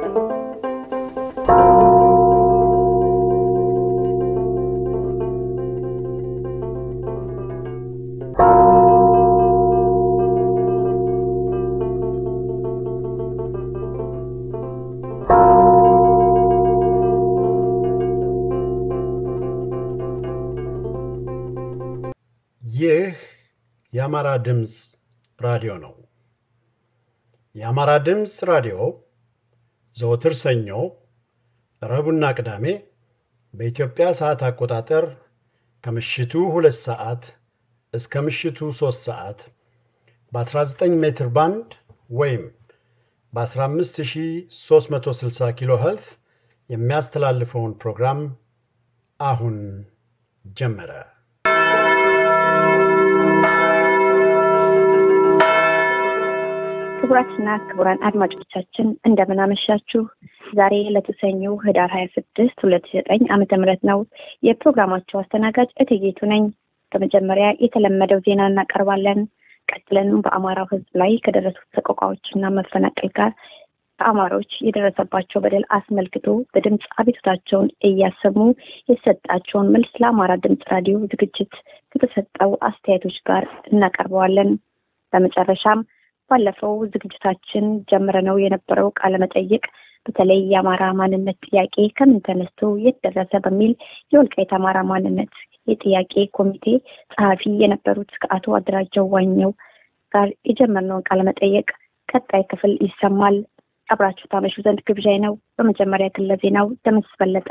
ይህ የአማራ ድምፅ ራዲዮ ነው። የአማራ ድምፅ ራዲዮ ዘወትር ሰኞ፣ ረቡዕና ቅዳሜ በኢትዮጵያ ሰዓት አቆጣጠር ከምሽቱ ሁለት ሰዓት እስከ ምሽቱ ሦስት ሰዓት በ19 ሜትር ባንድ ወይም በ15360 ኪሎ ኸርትዝ የሚያስተላልፈውን ፕሮግራም አሁን ጀመረ። ክቡራትና ክቡራን አድማጮቻችን እንደምን አመሻችሁ። ዛሬ ዕለቱ ሰኞ ህዳር ሀያ ስድስት ሁለት ሺ ዘጠኝ ዓመተ ምህረት ነው። የፕሮግራማቸው አስተናጋጅ እትጌቱ ነኝ። በመጀመሪያ የተለመደው ዜና እናቀርባለን። ቀጥለንም በአማራው ሕዝብ ላይ ከደረሱት ሰቆቃዎችና መፈናቀል ጋር በአማሮች የደረሰባቸው በደል አስመልክቶ በድምፅ አቤቱታቸውን እያሰሙ የተሰጣቸውን መልስ ለአማራ ድምፅ ራዲዮ ዝግጅት ከተሰጠው አስተያየቶች ጋር እናቀርበዋለን። በመጨረሻም ባለፈው ዝግጅታችን ጀምረነው የነበረው ቃለመጠይቅ በተለይ የአማራ ማንነት ጥያቄ ከምን ተነስቶ የት ደረሰ በሚል የወልቃይት አማራ ማንነት የጥያቄ ኮሚቴ ጸሐፊ የነበሩት ከአቶ አደራጀው ዋኘው ጋር የጀመርነውን ቃለመጠይቅ ቀጣይ ክፍል ይሰማል። አብራችሁ ታመሹ ዘንድ ግብዣይ ነው። በመጀመሪያ ክለ ዜናው ደምስ በለጠ።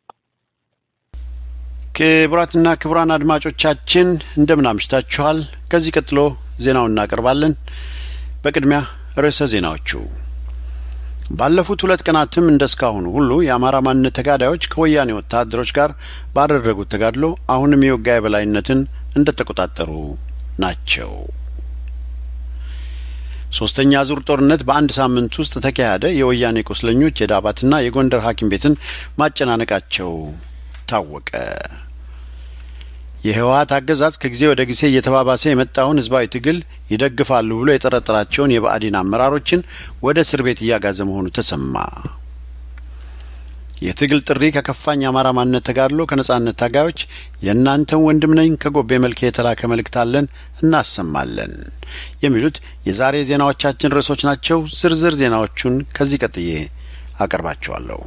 ክቡራትና ክቡራን አድማጮቻችን እንደምን አምሽታችኋል። ከዚህ ቀጥሎ ዜናውን እናቀርባለን። በቅድሚያ ርዕሰ ዜናዎቹ ባለፉት ሁለት ቀናትም እንደ እስካሁኑ ሁሉ የአማራ ማንነት ተጋዳዮች ከወያኔ ወታደሮች ጋር ባደረጉት ተጋድሎ አሁንም የውጋ የበላይነትን እንደ ተቆጣጠሩ ናቸው። ሶስተኛ ዙር ጦርነት በአንድ ሳምንት ውስጥ ተካሄደ። የወያኔ ቁስለኞች የዳባትና የጎንደር ሐኪም ቤትን ማጨናነቃቸው ታወቀ። የህወሀት አገዛዝ ከጊዜ ወደ ጊዜ እየተባባሰ የመጣውን ህዝባዊ ትግል ይደግፋሉ ብሎ የጠረጠራቸውን የብአዴን አመራሮችን ወደ እስር ቤት እያጋዘ መሆኑ ተሰማ። የትግል ጥሪ ከከፋኝ የአማራ ማንነት ተጋድሎ ከነጻነት ታጋዮች የእናንተን ወንድም ነኝ ከጎቤ መልክ የተላከ መልእክት አለን እናሰማለን የሚሉት የዛሬ ዜናዎቻችን ርዕሶች ናቸው። ዝርዝር ዜናዎቹን ከዚህ ቀጥዬ አቀርባቸዋለሁ።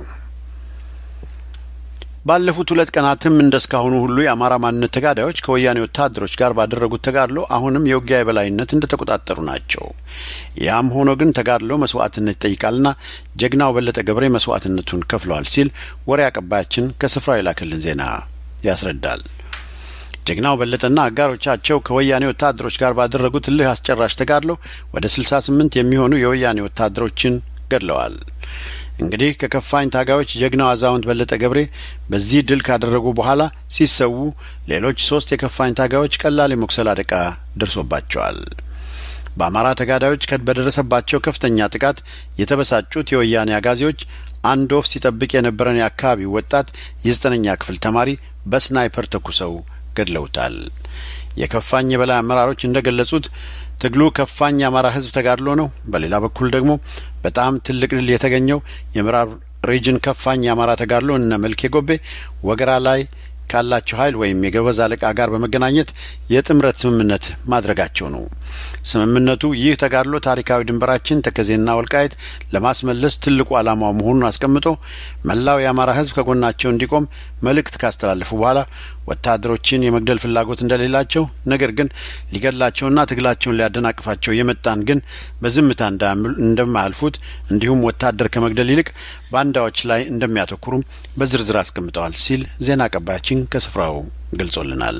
ባለፉት ሁለት ቀናትም እንደ እስካሁኑ ሁሉ የአማራ ማንነት ተጋዳዮች ከወያኔ ወታደሮች ጋር ባደረጉት ተጋድሎ አሁንም የውጊያ የበላይነት እንደ ተቆጣጠሩ ናቸው። ያም ሆኖ ግን ተጋድሎ መስዋዕትነት ይጠይቃልና ጀግናው በለጠ ገብሬ መስዋዕትነቱን ከፍለዋል ሲል ወሬ አቀባያችን ከስፍራው የላከልን ዜና ያስረዳል። ጀግናው በለጠና አጋሮቻቸው ከወያኔ ወታደሮች ጋር ባደረጉት እልህ አስጨራሽ ተጋድሎ ወደ ስልሳ ስምንት የሚሆኑ የወያኔ ወታደሮችን ገድለዋል። እንግዲህ ከከፋኝ ታጋዮች ጀግናው አዛውንት በለጠ ገብሬ በዚህ ድል ካደረጉ በኋላ ሲሰዉ ሌሎች ሶስት የከፋኝ ታጋዮች ቀላል የመቁሰል አደጋ ደርሶባቸዋል። በአማራ ተጋዳዮች በደረሰባቸው ከፍተኛ ጥቃት የተበሳጩት የወያኔ አጋዜዎች አንድ ወፍ ሲጠብቅ የነበረን የአካባቢው ወጣት የዘጠነኛ ክፍል ተማሪ በስናይፐር ተኩሰው ገድለውታል። የከፋኝ የበላይ አመራሮች እንደ ገለጹት ትግሉ ከፋኝ የአማራ ሕዝብ ተጋድሎ ነው። በሌላ በኩል ደግሞ በጣም ትልቅ ድል የተገኘው የምዕራብ ሪጅን ከፋኝ የአማራ ተጋድሎ እነ መልኬ ጎቤ ወገራ ላይ ካላቸው ኃይል ወይም የገበዝ አለቃ ጋር በመገናኘት የጥምረት ስምምነት ማድረጋቸው ነው። ስምምነቱ ይህ ተጋድሎ ታሪካዊ ድንበራችን ተከዜና ወልቃይት ለማስመለስ ትልቁ ዓላማው መሆኑን አስቀምጦ መላው የአማራ ሕዝብ ከጎናቸው እንዲቆም መልእክት ካስተላለፉ በኋላ ወታደሮችን የመግደል ፍላጎት እንደሌላቸው፣ ነገር ግን ሊገድላቸውና ትግላቸውን ሊያደናቅፋቸው የመጣን ግን በዝምታ እንደማያልፉት እንዲሁም ወታደር ከመግደል ይልቅ ባንዳዎች ላይ እንደሚያተኩሩም በዝርዝር አስቀምጠዋል ሲል ዜና አቀባያችን ከስፍራው ገልጾልናል።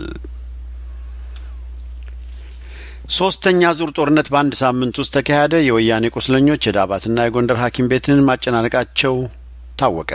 ሶስተኛ ዙር ጦርነት በአንድ ሳምንት ውስጥ ተካሄደ። የወያኔ ቁስለኞች የዳባትና የጎንደር ሐኪም ቤትን ማጨናነቃቸው ታወቀ።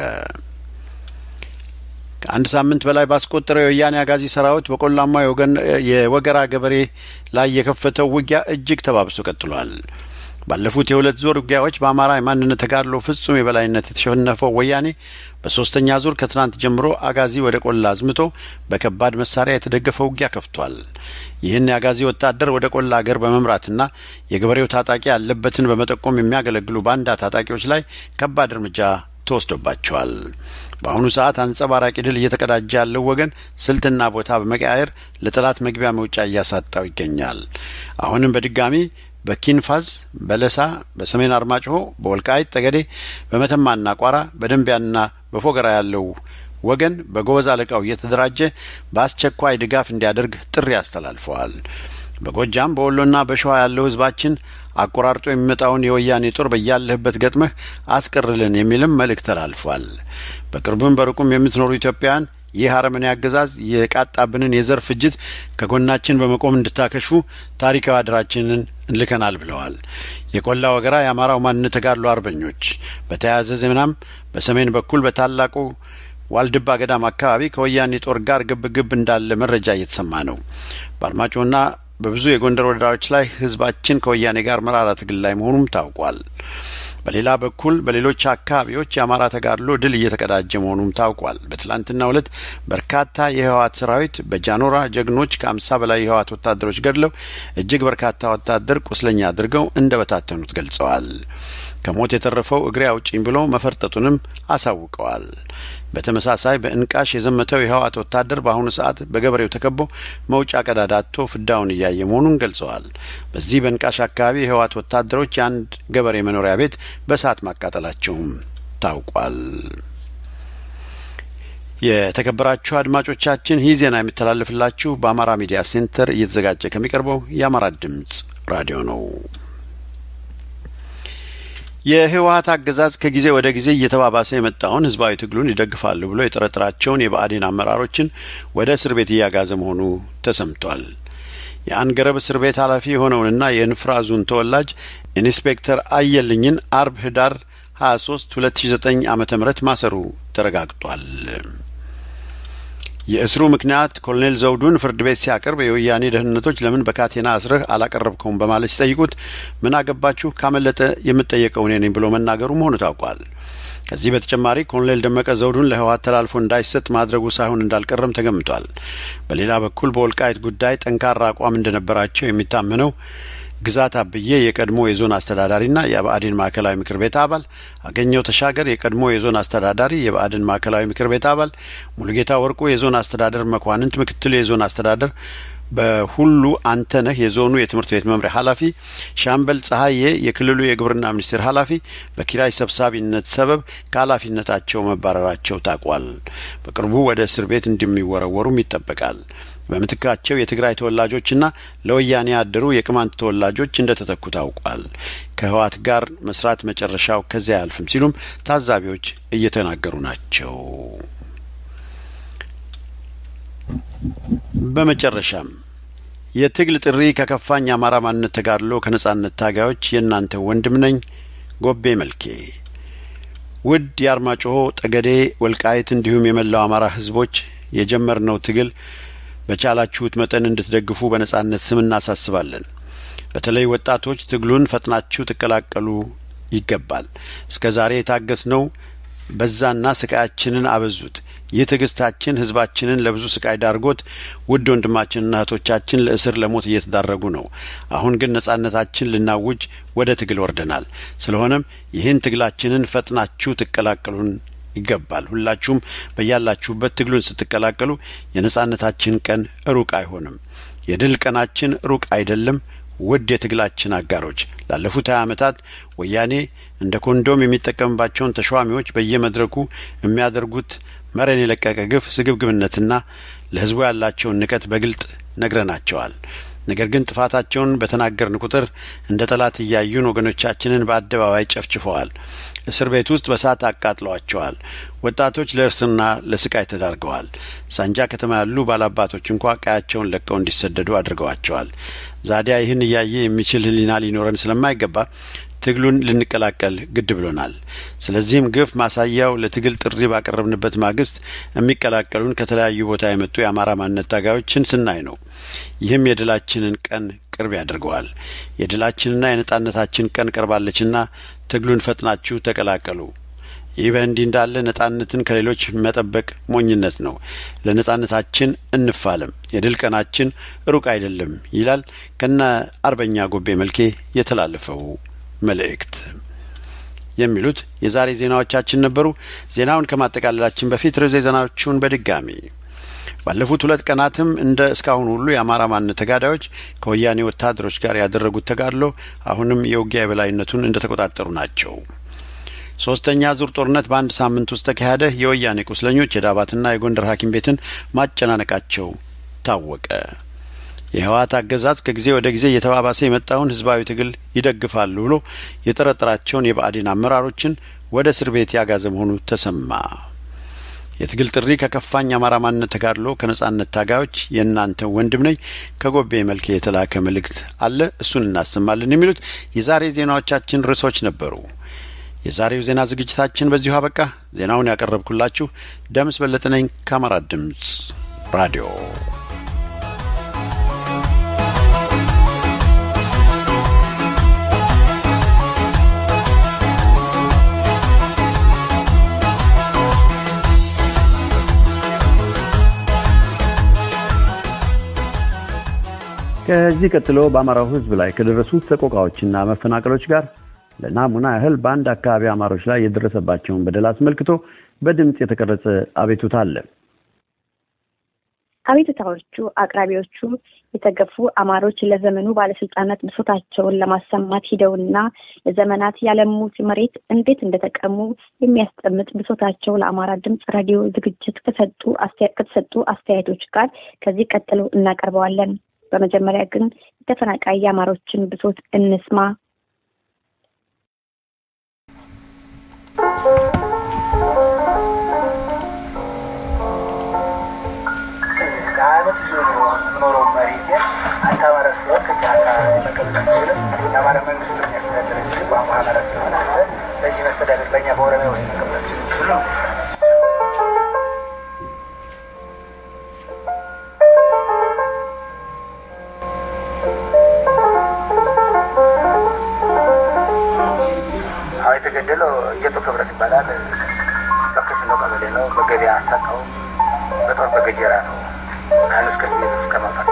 ከአንድ ሳምንት በላይ ባስቆጠረው የወያኔ አጋዚ ሰራዊት በቆላማ የወገራ ገበሬ ላይ የከፈተው ውጊያ እጅግ ተባብሶ ቀጥሏል። ባለፉት የሁለት ዙር ውጊያዎች በአማራ የማንነት ተጋድሎ ፍጹም የበላይነት የተሸነፈው ወያኔ በሶስተኛ ዙር ከትናንት ጀምሮ አጋዚ ወደ ቆላ አዝምቶ በከባድ መሳሪያ የተደገፈ ውጊያ ከፍቷል። ይህን የአጋዚ ወታደር ወደ ቆላ አገር በመምራትና የገበሬው ታጣቂ ያለበትን በመጠቆም የሚያገለግሉ ባንዳ ታጣቂዎች ላይ ከባድ እርምጃ ተወስዶባቸዋል። በአሁኑ ሰዓት አንጸባራቂ ድል እየተቀዳጀ ያለው ወገን ስልትና ቦታ በመቀያየር ለጠላት መግቢያ መውጫ እያሳጣው ይገኛል። አሁንም በድጋሚ በኪንፋዝ፣ በለሳ፣ በሰሜን አርማጭሆ፣ በወልቃይት ጠገዴ፣ በመተማና ቋራ፣ በደንቢያና በፎገራ ያለው ወገን በጎበዝ አለቃው እየተደራጀ በአስቸኳይ ድጋፍ እንዲያደርግ ጥሪ አስተላልፈዋል። በጎጃም በወሎና በሸዋ ያለው ህዝባችን አቆራርጦ የሚመጣውን የወያኔ ጦር በያለህበት ገጥመህ አስቀርልን የሚልም መልእክት ተላልፏል። በቅርብም በሩቁም የምትኖሩ ኢትዮጵያውያን ይህ አረመኔ አገዛዝ የቃጣብንን የዘር ፍጅት ከጎናችን በመቆም እንድታከሽፉ ታሪካዊ አደራችንን እንልከናል ብለዋል። የቆላ ወገራ የአማራው ማንነት ተጋድሎ አርበኞች በተያያዘ ዜናም በሰሜን በኩል በታላቁ ዋልድባ ገዳም አካባቢ ከወያኔ ጦር ጋር ግብ ግብ እንዳለ መረጃ እየተሰማ ነው። በአርማጮና በብዙ የጎንደር ወረዳዎች ላይ ህዝባችን ከወያኔ ጋር መራራ ትግል ላይ መሆኑም ታውቋል። በሌላ በኩል በሌሎች አካባቢዎች የአማራ ተጋድሎ ድል እየተቀዳጀ መሆኑም ታውቋል። በትላንትናው ዕለት በርካታ የህወሓት ሰራዊት በጃኖራ ጀግኖች ከአምሳ በላይ የህወሓት ወታደሮች ገድለው እጅግ በርካታ ወታደር ቁስለኛ አድርገው እንደ በታተኑት ገልጸዋል። ከሞት የተረፈው እግሬ አውጪኝ ብሎ መፈርጠጡንም አሳውቀዋል። በተመሳሳይ በእንቃሽ የዘመተው የህወሓት ወታደር በአሁኑ ሰዓት በገበሬው ተከቦ መውጫ ቀዳዳ አጥቶ ፍዳውን እያየ መሆኑን ገልጸዋል። በዚህ በእንቃሽ አካባቢ የህወሓት ወታደሮች የአንድ ገበሬ መኖሪያ ቤት በእሳት ማቃጠላቸውም ታውቋል። የተከበራችሁ አድማጮቻችን ይህ ዜና የሚተላለፍላችሁ በአማራ ሚዲያ ሴንተር እየተዘጋጀ ከሚቀርበው የአማራ ድምጽ ራዲዮ ነው። የህወሀት አገዛዝ ከጊዜ ወደ ጊዜ እየተባባሰ የመጣውን ህዝባዊ ትግሉን ይደግፋሉ ብሎ የጠረጠራቸውን የብአዴን አመራሮችን ወደ እስር ቤት እያጋዘ መሆኑ ተሰምቷል። የአንገረብ እስር ቤት ኃላፊ የሆነውንና የንፍራዙን ተወላጅ ኢንስፔክተር አየልኝን አርብ ህዳር 23 2009 ዓመተ ምህረት ማሰሩ ተረጋግጧል። የእስሩ ምክንያት ኮሎኔል ዘውዱን ፍርድ ቤት ሲያቀርብ የወያኔ ደህንነቶች ለምን በካቴና አስረህ አላቀረብከውም በማለት ሲጠይቁት ምን አገባችሁ ካመለጠ የምጠየቀው እኔ ነኝ ብሎ መናገሩ መሆኑ ታውቋል። ከዚህ በተጨማሪ ኮሎኔል ደመቀ ዘውዱን ለህወሓት ተላልፎ እንዳይሰጥ ማድረጉ ሳይሆን እንዳልቀረም ተገምቷል። በሌላ በኩል በወልቃይት ጉዳይ ጠንካራ አቋም እንደነበራቸው የሚታመነው ግዛት አብዬ የቀድሞ የዞን አስተዳዳሪና የብአዴን ማዕከላዊ ምክር ቤት አባል፣ አገኘው ተሻገር የቀድሞ የዞን አስተዳዳሪ የብአዴን ማዕከላዊ ምክር ቤት አባል፣ ሙሉጌታ ወርቁ የዞን አስተዳደር መኳንንት ምክትል የዞን አስተዳደር በሁሉ አንተነህ የዞኑ የትምህርት ቤት መምሪያ ኃላፊ፣ ሻምበል ፀሐዬ የክልሉ የግብርና ሚኒስቴር ኃላፊ በኪራይ ሰብሳቢነት ሰበብ ከኃላፊነታቸው መባረራቸው ታውቋል። በቅርቡ ወደ እስር ቤት እንደሚወረወሩም ይጠበቃል። በምትካቸው የትግራይ ተወላጆችና ለወያኔ ያደሩ የቅማንት ተወላጆች እንደተተኩ ታውቋል። ከህወሓት ጋር መስራት መጨረሻው ከዚያ አያልፍም ሲሉም ታዛቢዎች እየተናገሩ ናቸው። በመጨረሻም የትግል ጥሪ ከከፋኝ የአማራ ማንነት ተጋድሎ ከነጻነት ታጋዮች የእናንተ ወንድም ነኝ ጎቤ መልኬ። ውድ የአርማጭሆ ጠገዴ፣ ወልቃይት እንዲሁም የመላው አማራ ህዝቦች የጀመርነው ትግል በቻላችሁት መጠን እንድትደግፉ በነጻነት ስም እናሳስባለን። በተለይ ወጣቶች ትግሉን ፈጥናችሁ ትቀላቀሉ ይገባል። እስከ ዛሬ የታገስነው በዛና ስቃያችንን አበዙት። ይህ ትዕግስታችን ህዝባችንን ለብዙ ስቃይ ዳርጎት ውድ ወንድማችንና እህቶቻችን ለእስር ለሞት እየተዳረጉ ነው። አሁን ግን ነጻነታችን ልናውጅ ወደ ትግል ወርደናል። ስለሆነም ይህን ትግላችንን ፈጥናችሁ ትቀላቀሉን ይገባል። ሁላችሁም በያላችሁበት ትግሉን ስትቀላቀሉ የነጻነታችን ቀን ሩቅ አይሆንም። የድል ቀናችን ሩቅ አይደለም። ውድ የትግላችን አጋሮች ላለፉት ሀያ ዓመታት ወያኔ እንደ ኮንዶም የሚጠቀምባቸውን ተሿሚዎች በየመድረኩ የሚያደርጉት መረን የለቀቀ ግፍ፣ ስግብግብነትና ለህዝቡ ያላቸውን ንቀት በግልጥ ነግረናቸዋል። ነገር ግን ጥፋታቸውን በተናገርን ቁጥር እንደ ጠላት እያዩን ወገኖቻችንን በአደባባይ ጨፍጭፈዋል። እስር ቤት ውስጥ በሳት አቃጥለዋቸዋል። ወጣቶች ለእርስና ለስቃይ ተዳርገዋል። ሳንጃ ከተማ ያሉ ባላባቶች እንኳ ቀያቸውን ለቀው እንዲሰደዱ አድርገዋቸዋል። ዛዲያ ይህን እያየ የሚችል ህሊና ሊኖረን ስለማይገባ ትግሉን ልንቀላቀል ግድ ብሎናል። ስለዚህም ግፍ ማሳያው ለትግል ጥሪ ባቀረብንበት ማግስት የሚቀላቀሉን ከተለያዩ ቦታ የመጡ የአማራ ማንነት ታጋዮችን ስናይ ነው። ይህም የድላችንን ቀን ቅርብ ያደርገዋል። የድላችንና የነጻነታችን ቀን ቀርባለችና ትግሉን ፈጥናችሁ ተቀላቀሉ። ይህ በእንዲህ እንዳለ ነጻነትን ከሌሎች መጠበቅ ሞኝነት ነው። ለነጻነታችን እንፋለም፣ የድል ቀናችን ሩቅ አይደለም ይላል ከነ አርበኛ ጎቤ መልኬ የተላለፈው መልእክት። የሚሉት የዛሬ ዜናዎቻችን ነበሩ። ዜናውን ከማጠቃለላችን በፊት ርዕሰ ዜናዎቹን በድጋሚ ባለፉት ሁለት ቀናትም እንደ እስካሁን ሁሉ የአማራ ማንነት ተጋዳዮች ከወያኔ ወታደሮች ጋር ያደረጉት ተጋድሎ አሁንም የውጊያ የበላይነቱን እንደ ተቆጣጠሩ ናቸው። ሶስተኛ ዙር ጦርነት በአንድ ሳምንት ውስጥ ተካሄደ። የወያኔ ቁስለኞች የዳባትና የጎንደር ሐኪም ቤትን ማጨናነቃቸው ታወቀ። የህወሓት አገዛዝ ከጊዜ ወደ ጊዜ እየተባባሰ የመጣውን ህዝባዊ ትግል ይደግፋሉ ብሎ የጠረጠራቸውን የብአዴን አመራሮችን ወደ እስር ቤት ያጋዘ መሆኑ ተሰማ። የትግል ጥሪ ከከፋኝ አማራ ማንነት ተጋድሎ ከነጻነት ታጋዮች የእናንተ ወንድም ነኝ ከጎቤ መልክ የተላከ መልእክት አለ። እሱን እናሰማለን። የሚሉት የዛሬ ዜናዎቻችን ርዕሶች ነበሩ። የዛሬው ዜና ዝግጅታችን በዚሁ አበቃ። ዜናውን ያቀረብኩላችሁ ደምስ በለጠ ነኝ ከአማራ ድምፅ ራዲዮ። ከዚህ ቀጥሎ በአማራው ህዝብ ላይ ከደረሱት ሰቆቃዎችና መፈናቀሎች ጋር ለናሙና ያህል በአንድ አካባቢ አማሮች ላይ የደረሰባቸውን በደል አስመልክቶ በድምፅ የተቀረጸ አቤቱታ አለ። አቤቱታዎቹ አቅራቢዎቹ የተገፉ አማሮች ለዘመኑ ባለስልጣናት ብሶታቸውን ለማሰማት ሂደውና ለዘመናት ያለሙት መሬት እንዴት እንደተቀሙ የሚያስጠምጥ ብሶታቸው ለአማራ ድምፅ ራዲዮ ዝግጅት ከሰጡ ከተሰጡ አስተያየቶች ጋር ከዚህ ቀጥሎ እናቀርበዋለን። በመጀመሪያ ግን የተፈናቃይ የአማሮችን ብሶት እንስማ። ለአመት ይዞ ነው የምኖረው መሬቴ አንተ አማራ ስለሆን ከዚህ አካባቢ መቀመጥ አትችልም። የአማራ መንግስት የሚያስተዳድር እንጂ ቋንቋ አማራ ስለሆነ አንተ በዚህ መስተዳደር በእኛ በኦሮሚያ ውስጥ መቀመጥ አትችልም ሲሉ ነው አዎ የተገደለው እየጡ ክብረት ይባላል። በክፍሎ ቀበሌ ነው። በገበያ አሳቀው በጦር በገጀራ ነው ከአንስ ከቤት እስከ ማውጣት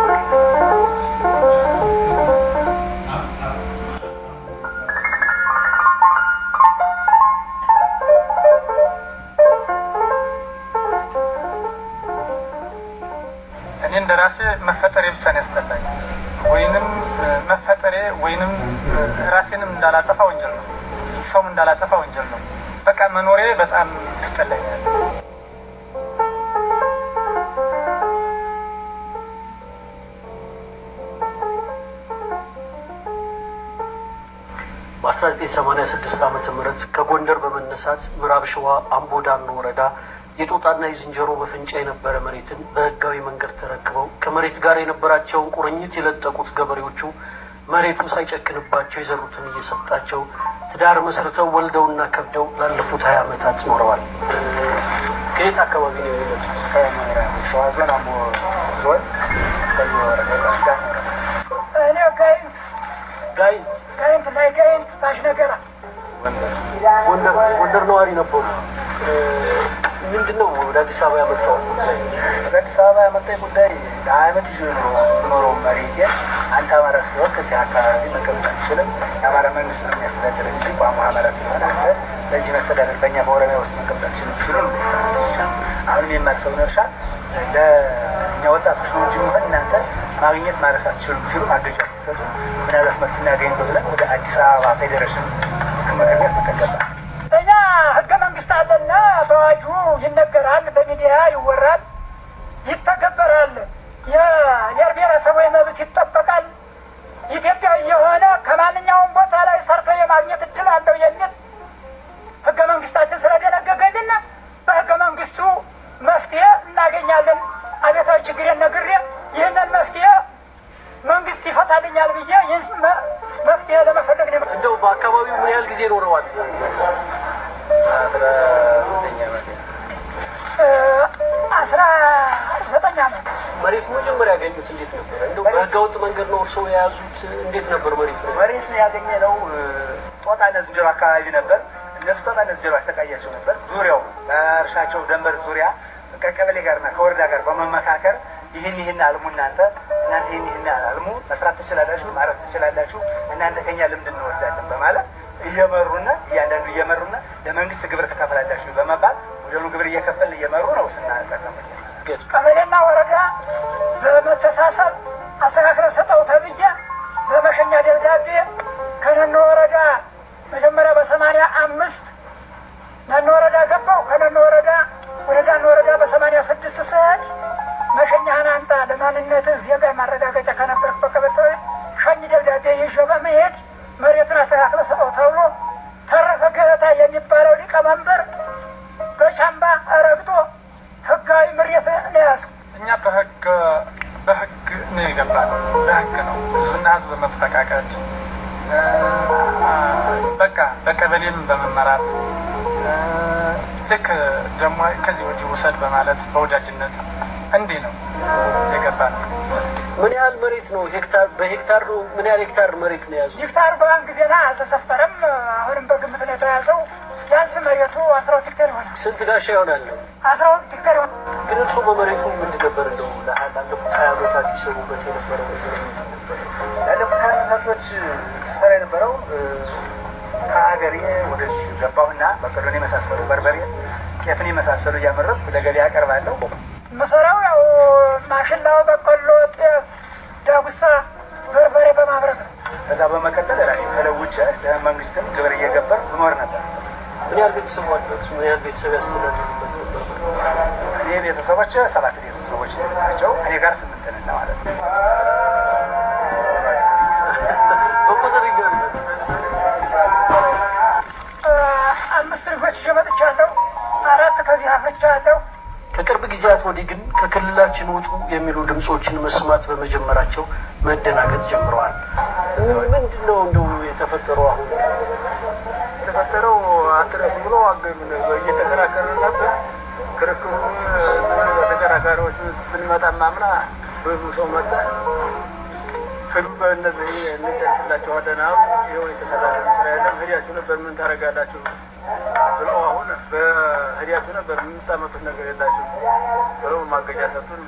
እኔ እንደ ራሴ መፈጠሬ ብቻ ነው ያስጠላኝ። ወይንም መፈጠሬ ወይንም ራሴንም እንዳላጠፋ ወንጀል ነው፣ ሰውም እንዳላጠፋ ወንጀል ነው። በቃ መኖሬ በጣም ያስጠላኛል። በ1986 ዓመተ ምህረት ከጎንደር በመነሳት ምዕራብ ሸዋ አምቦ ዳኖ ወረዳ የጦጣና የዝንጀሮ መፈንጫ የነበረ መሬትን በህጋዊ መንገድ ተረክበው ከመሬት ጋር የነበራቸውን ቁርኝት የለጠቁት ገበሬዎቹ መሬቱ ሳይጨክንባቸው የዘሩትን እየሰጣቸው ትዳር መስርተው ወልደውና ከብደው ላለፉት ሀያ ዓመታት ኖረዋል። ከየት አካባቢ ነው የሚመጡት? ሸዋ ዞን አምቦ ዞን ሰኞ ወረዳ ጋት ወረዳ እኔ ጋይንት ጋይንት ጋይንት ላይ ጋይንት ታች ነገራ ጎንደር ጎንደር ነዋሪ ነበሩ። ምንድን ነው ወደ አዲስ አበባ ያመጣው ጉዳይ? ወደ አዲስ አበባ ያመጣኝ ጉዳይ ለአመት ይዞ ነው የምኖረው መሬቴ አንተ አማራ ስለሆን ከዚህ አካባቢ መቀመጥ አትችልም። የአማራ መንግስት ነው የሚያስተዳድር እንጂ ቋንቋ አማራ ስለሆነ አንተ በዚህ መስተዳደር በእኛ በኦሮሚያ ውስጥ መቀመጥ አትችልም ሲሉ ነው የሚሰራ አሁንም የማርሰውን እርሻ ለእኛ ወጣቶች ነው እንጂ መሆን እናንተ ማግኘት ማረስ አትችሉም ሲሉ ማገጃ ሲሰጡ ምናልባት መፍትሄ እናገኝ ብለን ወደ አዲስ አበባ ፌዴሬሽን ምክር ቤት መተገባ እኛ ህገ መንግስት አለና በአዋጁ ይነገራል፣ በሚዲያ ይወራል፣ ይተገበራል። የብሔር ብሔረሰቦች መብት ይጠበቃል። ኢትዮጵያዊ የሆነ ከማንኛውም ቦታ ላይ ሰርቶ የማግኘት እድል አለው የሚል ህገ መንግስታችን ስለደነገገልን በህገ መንግስቱ መፍትሄ እናገኛለን። አቤታዊ ችግሬን ነግሬ ይህንን መፍትሄ መንግስት ይፈታልኛል ብዬ ይህ መፍትሄ ለመፈለግ ነው። እንደው በአካባቢው ምን ያህል ጊዜ ኖረዋል? አስራ ዘጠኝ ዓመት አስራ ዘጠኝ ዓመት መሬት መጀመሪያ ያገኙት እንዴት ነበር? እንደው በህገወጥ መንገድ ነው እርስዎ የያዙት እንዴት ነበር መሬት ነው? መሬት ያገኘ ነው ጦጣና ዝንጀሮ አካባቢ ነበር። እነሱ ጦጣና ዝንጀሮ አሰቃያቸው ነበር። ዙሪያው በእርሻቸው ደንበር ዙሪያ ከቀበሌ ጋርና ከወረዳ ጋር በመመካከር ይህን ይህን አልሙ እናንተ እናንተ ይህን ይህን አልሙ መስራት ትችላላችሁ፣ ማረስ ትችላላችሁ፣ እናንተ ከኛ ልምድ እንወስዳለን በማለት እየመሩና እያንዳንዱ እየመሩና ለመንግስት ግብር ትከፍላላችሁ በመባል ወደኑ ግብር እየከፈል እየመሩ ነው ስናጠቀም ቀበሌና ወረዳ በመተሳሰብ አስተካክለ ሰጠው ተብዬ በመሸኛ ደብዳቤ ከነኖ ወረዳ መጀመሪያ በሰማንያ አምስት ነኖ ወረዳ ገባው። ከነኖ ወረዳ ወደ ዳኖ ወረዳ በሰማንያ ስድስት ስሄድ መሸኛህን አንጣ ለማንነትህ ዜጋ ማረጋገጫ ከነበርክ በቀበቶ ሸኝ ደብዳቤ ይዤ በመሄድ መሬቱን አስተካክለ ሰጠው ተብሎ ተረፈ ገበታ የሚባለው ሊቀመንበር በቻምባ ረግጦ ህጋዊ መሬት ነው ያዝኩ። እኛ በህግ በህግ ነው የገባነው። በህግ ነው ህዝብና ህዝብ በመፈቃቀድ በቃ በቀበሌም በመመራት ልክ ደግሞ ከዚህ ወዲህ ውሰድ በማለት በወዳጅነት እንዲህ ነው የገባነው። ምን ያህል መሬት ነው? ሄክታር በሄክታር ነው? ምን ያህል ሄክታር መሬት ነው የያዙት? ሄክታር በአሁን ጊዜና አልተሰፈረም። አሁንም በግምት ነው የተያዘው። ቢያንስ መሬቱ አስራ ሁለት ሄክታር ይሆናል። ስንት ጋሻ ይሆናል? አስራ ሁለት ሄክታር ይሆናል። ግን እርሱ በመሬቱ ምንድን ነበር እንደው ላለፉት ሀያ ዓመታት ይሰሩበት የነበረ ነገር ምንድን ነበር? ላለፉት ሀያ ዓመታቶች ስሰራ የነበረው ከሀገሬ ወደዚህ ገባሁና በቆሎን የመሳሰሉ በርበሬ፣ ጤፍን የመሳሰሉ እያመረትኩ ለገበያ አቀርባለሁ። መሰራው ያው ማሽላው፣ በቆሎ፣ ጤፍ፣ ዳጉሳ፣ በርበሬ በማምረት ነው። ከዛ በመቀጠል ራሴ ተለውጬ ለመንግስትም ግብር እየገበር እኖር ነበር። ምን ያህል ቤተሰብ አለት? ምን ያህል ቤተሰብ ያስተዳድሩበት ነበር? እኔ ቤተሰቦች ሰባት ቤተሰቦች ናቸው። እኔ ጋር ስምንት ነን ማለት ነው። በቁጥር ይገርም። አምስት ልጆች ይዤ መጥቻለሁ። አራት ከዚህ አፍርቻለሁ። ከቅርብ ጊዜያት ወዲህ ግን ከክልላችን ውጡ የሚሉ ድምፆችን መስማት በመጀመራቸው መደናገጥ ጀምረዋል። ምንድን ነው እንደው የተፈጠረው አሁን? የተፈጠረው አትረስ ብሎ እየተከራከረ ነበር። ክርክሩ በተከራካሪዎች ብንመጣ ማምና ብዙ ሰው መጣ። ህዱ በእነዚህ እንጨርስላችኋለን አሉ። ይኸው የተሰራ ስራ የለም። ህዲያችሁ ነበር ምን ታደርጋላችሁ ብለው አሁን በህዲያችሁ ነበር የምታመጡት ነገር የላችሁ ብለው ማገጃ ሰጡን።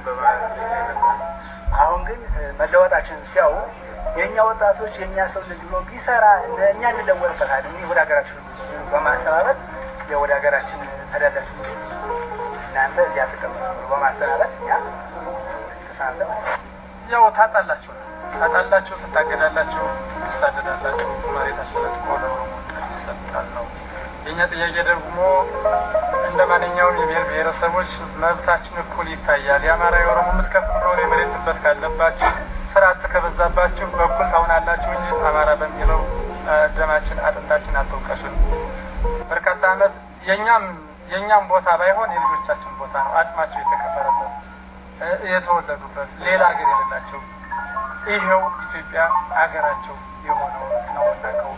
አሁን ግን መለወጣችን ሲያው የእኛ ወጣቶች የእኛ ሰው ልጅ ብሎ ቢሰራ እኛ እንለወጥበታለን። ይህ ወደ ሀገራችን በማስተባበት ወደ ሀገራችን ተዳላችሁ እንጂ እናንተ እዚያ ተቀመጡ ብሎ በማሰናበት እኛ ተሳንተ ያው ታጣላችሁ ታጣላችሁ፣ ትታገዳላችሁ፣ ትሳደዳላችሁ። መሬታችሁ ለጥቆ ለኦሮሞ ይሰጣል ነው የእኛ ጥያቄ ደግሞ እንደ ማንኛውም የብሔር ብሔረሰቦች መብታችን እኩል ይታያል። የአማራ የኦሮሞ የምትከፍለውን የመሬት ጥበት ካለባችሁ ስራ አጥ ከበዛባችሁ እኩል ታሆናላችሁ እንጂ አማራ በሚለው ደማችን አጥንታችን አትውቀሱን። በርካታ ዓመት የእኛም የእኛም ቦታ ባይሆን የልጆቻችን ቦታ ነው። አጽማቸው የተቀበረበት የተወለዱበት ሌላ ሀገር የሌላቸው ይኸው ኢትዮጵያ ሀገራቸው የሆነው ነው እናቀው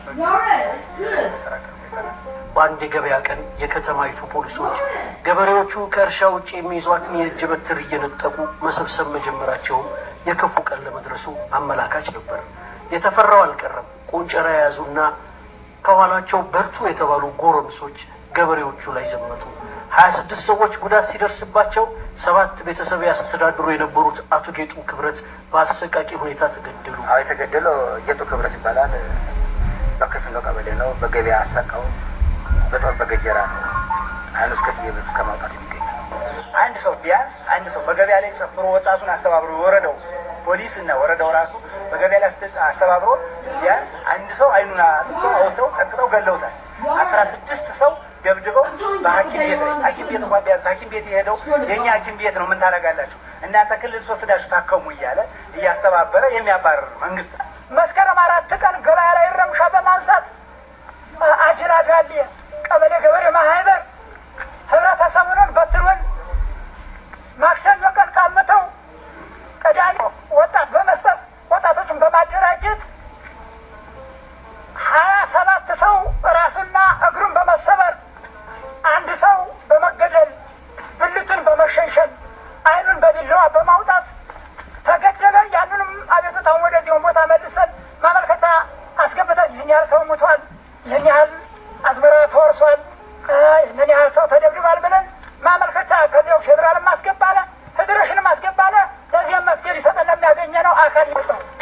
በአንድ የገበያ ቀን የከተማይቱ ፖሊሶች ገበሬዎቹ ከእርሻ ውጭ የሚይዟትን የእጅ በትር እየነጠቁ መሰብሰብ መጀመራቸውም የክፉ ቀን ለመድረሱ አመላካች ነበር። የተፈራው አልቀረም። ቆንጨራ የያዙና ከኋላቸው በርቱ የተባሉ ጎረምሶች ገበሬዎቹ ላይ ዘመቱ። ሀያ ስድስት ሰዎች ጉዳት ሲደርስባቸው ሰባት ቤተሰብ ያስተዳድሩ የነበሩት አቶ ጌጡ ክብረት በአሰቃቂ ሁኔታ ተገደሉ። አዎ የተገደለው ጌጡ ክብረት ይባላል። በክፍሎ ቀበሌ ነው። በገበያ አሳቃው በጦር በገጀራ ነው። አይኑ እስከ ቤት እስከ ማውጣት የሚገኝ አንድ ሰው ቢያንስ አንድ ሰው በገበያ ላይ ጨፍሮ ወጣቱን አስተባብሮ ወረደው ፖሊስ እና ወረዳው ራሱ በገበያ ላይ አስተባብሮ ቢያንስ አንድ ሰው አይኑን አጥተው አውጥተው ቀጥተው ገለውታል። አስራ ስድስት ሰው ደብድበው በሐኪም ቤት ላይ ሐኪም ቤት እንኳን ቢያንስ ሐኪም ቤት የሄደው የእኛ ሐኪም ቤት ነው። ምን ታደርጋላችሁ እናንተ ክልል ወስዳችሁ ታከሙ እያለ እያስተባበረ የሚያባረር መንግስት ነው። መስከረም አራት ቀን ገበያ ላይ ረምሻ በማንሳት አጅራ ጋሌ ቀበሌ ገበሬ ማህበር ህብረተሰቡንን በትሩን ማክሰኞ ቀን ቃምተው ቅዳሜ ወጣት በመስጠት ወጣቶችን በማደራጀት ሀያ ሰባት ሰው ራሱና እግሩን በመሰበር አንድ ሰው በመገደል ብልቱን በመሸንሸን አይኑን በቢላዋ በማውጣት ተገደለ። ያንንም አቤቱታውን ወደዚሁን ቦታ መልስ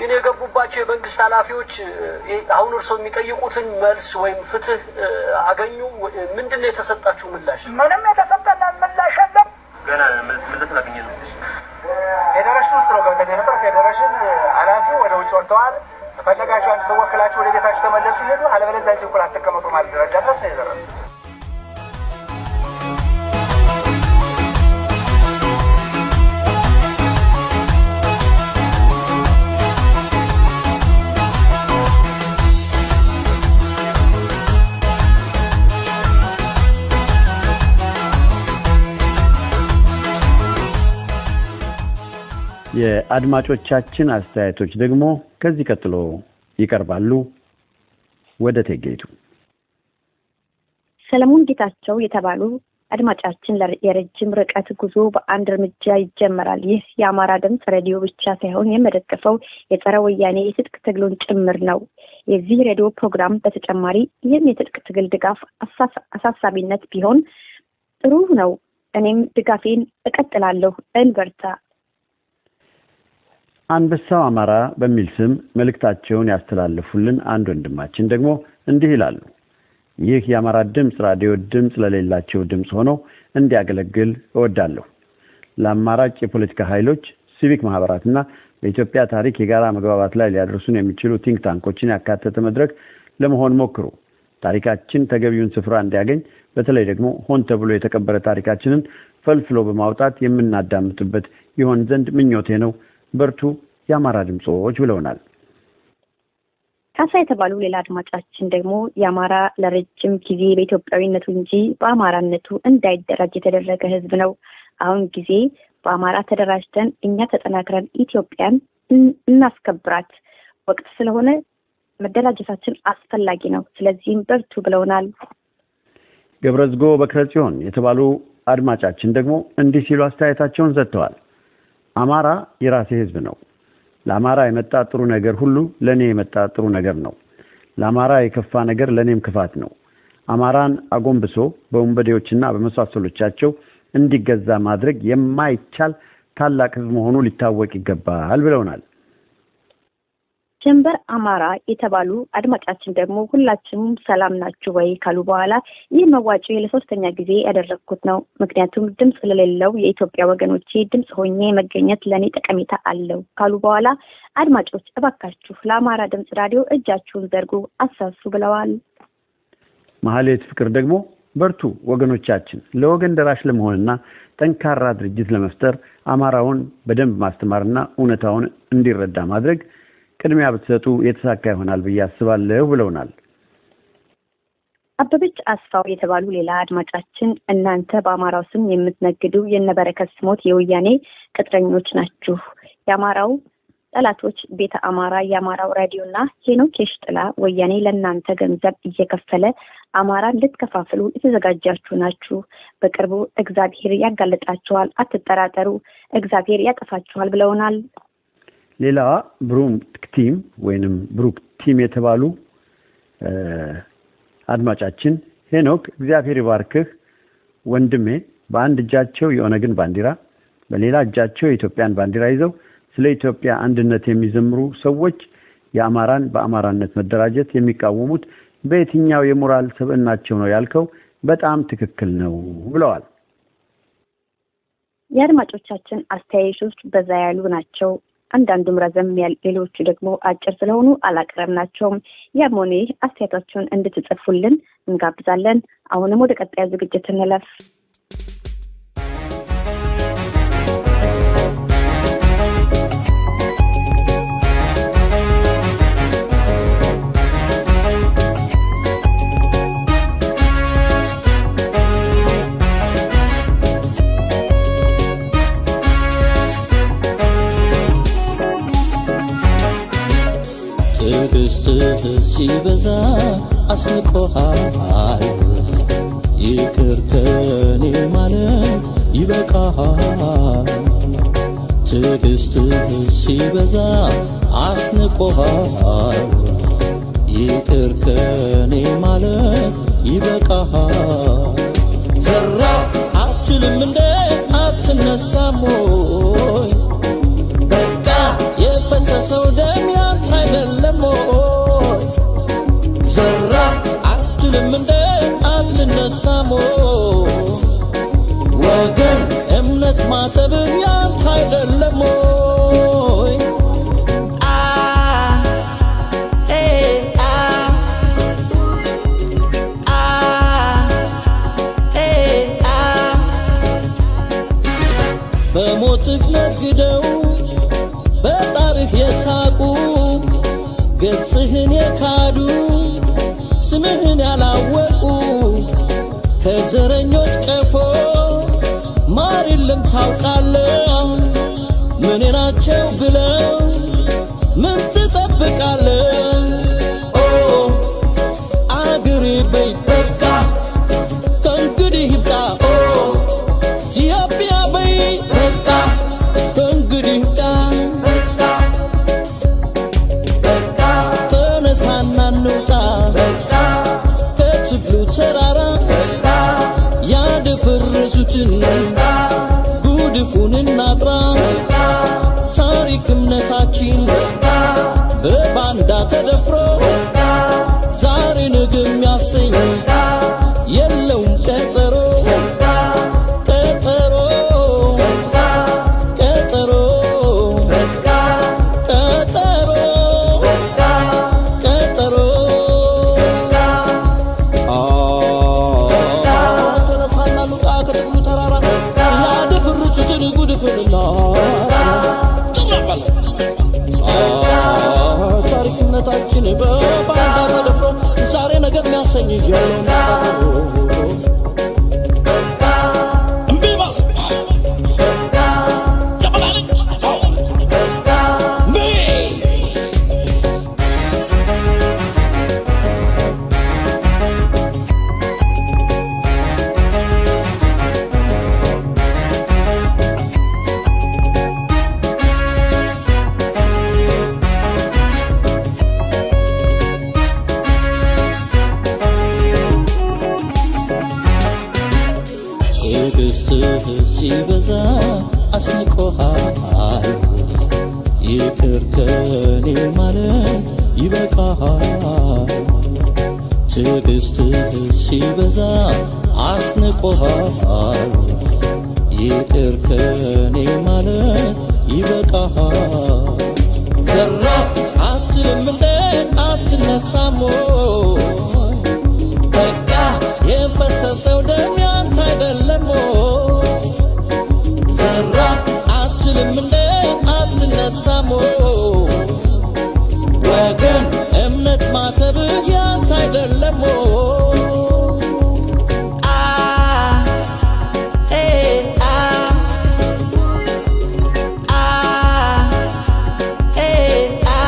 ግን የገቡባቸው የመንግስት ኃላፊዎች አሁን እርስዎ የሚጠይቁትን መልስ ወይም ፍትህ አገኙ? ምንድን ነው የተሰጣችሁ ምላሽ? ምንም የተሰጠን ምላሽ የለም። ገና ምላሽ ላገኘ ነው። ፌዴሬሽን ውስጥ ነው ገብተን የነበር። ፌዴሬሽን ኃላፊው ወደ ውጭ ወጥተዋል። ከፈለጋችሁ አንድ ሰው ወክላችሁ ወደ ቤታችሁ ተመለሱ ሄዱ፣ አለበለዚያ እዚህ እኩል አትቀመጡ ማለት ደረጃ ድረስ ነው የደረሱ። የአድማጮቻችን አስተያየቶች ደግሞ ከዚህ ቀጥሎ ይቀርባሉ። ወደ ቴጌቱ ሰለሞን ጌታቸው የተባሉ አድማጫችን የረጅም ርቀት ጉዞ በአንድ እርምጃ ይጀመራል። ይህ የአማራ ድምፅ ሬዲዮ ብቻ ሳይሆን የመደገፈው የጸረ ወያኔ የትጥቅ ትግሉን ጭምር ነው። የዚህ ሬዲዮ ፕሮግራም በተጨማሪ ይህም የትጥቅ ትግል ድጋፍ አሳሳቢነት ቢሆን ጥሩ ነው። እኔም ድጋፌን እቀጥላለሁ። እንበርታ። አንበሳው አማራ በሚል ስም መልእክታቸውን ያስተላለፉልን አንድ ወንድማችን ደግሞ እንዲህ ይላሉ። ይህ የአማራ ድምፅ ራዲዮ ድምፅ ለሌላቸው ድምፅ ሆኖ እንዲያገለግል እወዳለሁ። ለአማራጭ የፖለቲካ ኃይሎች፣ ሲቪክ ማህበራትና በኢትዮጵያ ታሪክ የጋራ መግባባት ላይ ሊያደርሱን የሚችሉ ቲንክ ታንኮችን ያካተተ መድረክ ለመሆን ሞክሩ። ታሪካችን ተገቢውን ስፍራ እንዲያገኝ በተለይ ደግሞ ሆን ተብሎ የተቀበረ ታሪካችንን ፈልፍሎ በማውጣት የምናዳምጥበት ይሆን ዘንድ ምኞቴ ነው። በርቱ የአማራ ድምፆች ብለውናል። ካሳ የተባሉ ሌላ አድማጫችን ደግሞ የአማራ ለረጅም ጊዜ በኢትዮጵያዊነቱ እንጂ በአማራነቱ እንዳይደራጅ የተደረገ ሕዝብ ነው። አሁን ጊዜ በአማራ ተደራጅተን እኛ ተጠናክረን ኢትዮጵያን እናስከብራት ወቅት ስለሆነ መደራጀታችን አስፈላጊ ነው። ስለዚህም በርቱ ብለውናል። ገብረዝጎ በክረ ጽዮን የተባሉ አድማጫችን ደግሞ እንዲህ ሲሉ አስተያየታቸውን ሰጥተዋል። አማራ የራሴ ህዝብ ነው። ለአማራ የመጣ ጥሩ ነገር ሁሉ ለእኔ የመጣ ጥሩ ነገር ነው። ለአማራ የከፋ ነገር ለእኔም ክፋት ነው። አማራን አጎንብሶ በወንበዴዎችና በመሳሰሎቻቸው እንዲገዛ ማድረግ የማይቻል ታላቅ ህዝብ መሆኑ ሊታወቅ ይገባል ብለውናል። ጀንበር አማራ የተባሉ አድማጫችን ደግሞ ሁላችንም ሰላም ናችሁ ወይ ካሉ በኋላ ይህ መዋጮ ለሶስተኛ ጊዜ ያደረግኩት ነው። ምክንያቱም ድምፅ ለሌለው የኢትዮጵያ ወገኖቼ ድምፅ ሆኜ መገኘት ለእኔ ጠቀሜታ አለው ካሉ በኋላ አድማጮች እባካችሁ ለአማራ ድምፅ ራዲዮ እጃችሁን ዘርጉ፣ አሳሱ ብለዋል። መሀሌት ፍቅር ደግሞ በርቱ ወገኖቻችን፣ ለወገን ደራሽ ለመሆንና ጠንካራ ድርጅት ለመፍጠር አማራውን በደንብ ማስተማርና እውነታውን እንዲረዳ ማድረግ ቅድሚያ ብትሰጡ የተሳካ ይሆናል ብዬ አስባለሁ ብለውናል። አበበች አስፋው የተባሉ ሌላ አድማጫችን እናንተ በአማራው ስም የምትነግዱ የነበረከት ስሞት የወያኔ ቅጥረኞች ናችሁ። የአማራው ጠላቶች ቤተ አማራ፣ የአማራው ራዲዮና ሄኖክ የሽጥላ ወያኔ ለእናንተ ገንዘብ እየከፈለ አማራን ልትከፋፍሉ የተዘጋጃችሁ ናችሁ። በቅርቡ እግዚአብሔር ያጋልጣችኋል፣ አትጠራጠሩ፣ እግዚአብሔር ያጠፋችኋል ብለውናል። ሌላዋ ብሩክ ቲም ወይንም ብሩክ ቲም የተባሉ አድማጫችን ሄኖክ እግዚአብሔር ይባርክህ ወንድሜ፣ በአንድ እጃቸው የኦነግን ባንዲራ በሌላ እጃቸው የኢትዮጵያን ባንዲራ ይዘው ስለ ኢትዮጵያ አንድነት የሚዘምሩ ሰዎች የአማራን በአማራነት መደራጀት የሚቃወሙት በየትኛው የሞራል ስብዕናቸው ነው ያልከው በጣም ትክክል ነው ብለዋል። የአድማጮቻችን አስተያየቶች በዛ ያሉ ናቸው። አንዳንዱም ረዘም ያል፣ ሌሎቹ ደግሞ አጭር ስለሆኑ አላቀረብናቸውም። ያም ሆነ ይህ አስተያየታችሁን እንድትጽፉልን እንጋብዛለን። አሁንም ወደ ቀጣዩ ዝግጅት እንለፍ። ትዕግስትህ ሲበዛ አስንቆሃል። ይቅር ከኔ ማለት ይበቃሃል። ትዕግስትህ ሲበዛ አስንቆሃል። ይቅር ከኔ ማለት ይበቃሃል። ዘራ አትልም እንደ አትነሳም ወይ በቃ የፈሰሰው ደም ያ ወገን እምነት ማተብህ ያንተ አይደለም ወይ? አ ኤ አ አ ኤ አ በሞትህ ነግደው በጣርህ የሳቁ ገጽህን የካዱ ስምህን ያላወቁ ከዘረኞች ቀፎ ማር የለም ታውቃለህ። ምን ናቸው ብለው ምን ትጠብቃለህ? ኦ አገሬ በይ በቃ ከእንግዲህ ይብቃ። ኦ ኢትዮጵያ በይ በቃ ከእንግዲህ ይብቃ። ተነሳና እንውጣ ከትግሉ ተራራ ያደፈረሱትን ጉድፉን እናጥራ። ታሪክ እምነታችን በባንዳ ተደፍሮ ዛሬ ነገ የሚያሰኝ የለውም ቀጠሮ ቀጠሮ ቀጠሮ ቀጠሮ ቀጠሮ ተነሳና ሉቃ ከጥቅሉ ተራራ ያደፍርቱትን ጉድፍንላ ታሪክነታችን በባንዳ ተደፍሮ ዛሬ ነገር የሚያሰኝ የለውም እምቢ በል ተበላለች እምቢ ትዕግስትህ ሲበዛ አስንቆሃል። ይቅር ከኔ ማለት ይበቃሃል። ትዕግስትህ ሲበዛ አስንቆሃል። ይቅር ከኔ ማለት ይበቃሃል። ዘራፍ አትልም እንደ አትነሳም ወይ? በቃ የፈሰሰው ደም ያንተ አይደለም ወይ? ዘራፍ አትልም እንደ አትነሳም ወይ? ወገን እምነት ማተብህ ያንተ አይደለም ወይ? አ ኤ አ አ ኤ አ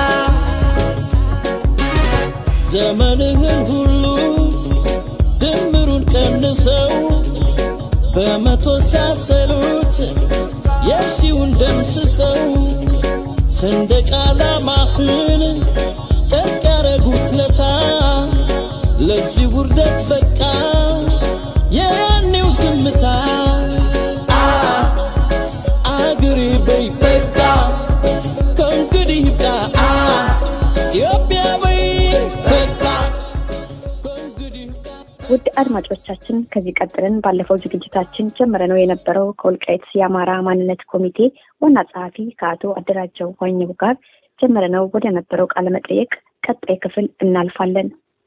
ዘመንህን ሁሉ ድምሩን ቀንሰው በመቶ ሲያሰሉት የሺውን ደምስሰው ሰንደቅ ዓላማህን ጨርቅ ያረጉት ለታ ለዚህ ውርደት በቃ የያኔው ዝምታ አ አገሬ በይ በቃ ከእንግዲህ ይብቃ አ ኢትዮጵያ በይ በቃ ከእንግዲህ ይብቃ ውድ አድማጮቻችን ከዚህ ቀጥለን ባለፈው ዝግጅታችን ጀምረነው የነበረው ከወልቃይት የአማራ ማንነት ኮሚቴ ዋና ጸሐፊ ከአቶ አደራጀው ዋኘው ጋር ጀምረነው ወደ ነበረው ቃለ መጠየቅ ቀጣይ ክፍል እናልፋለን።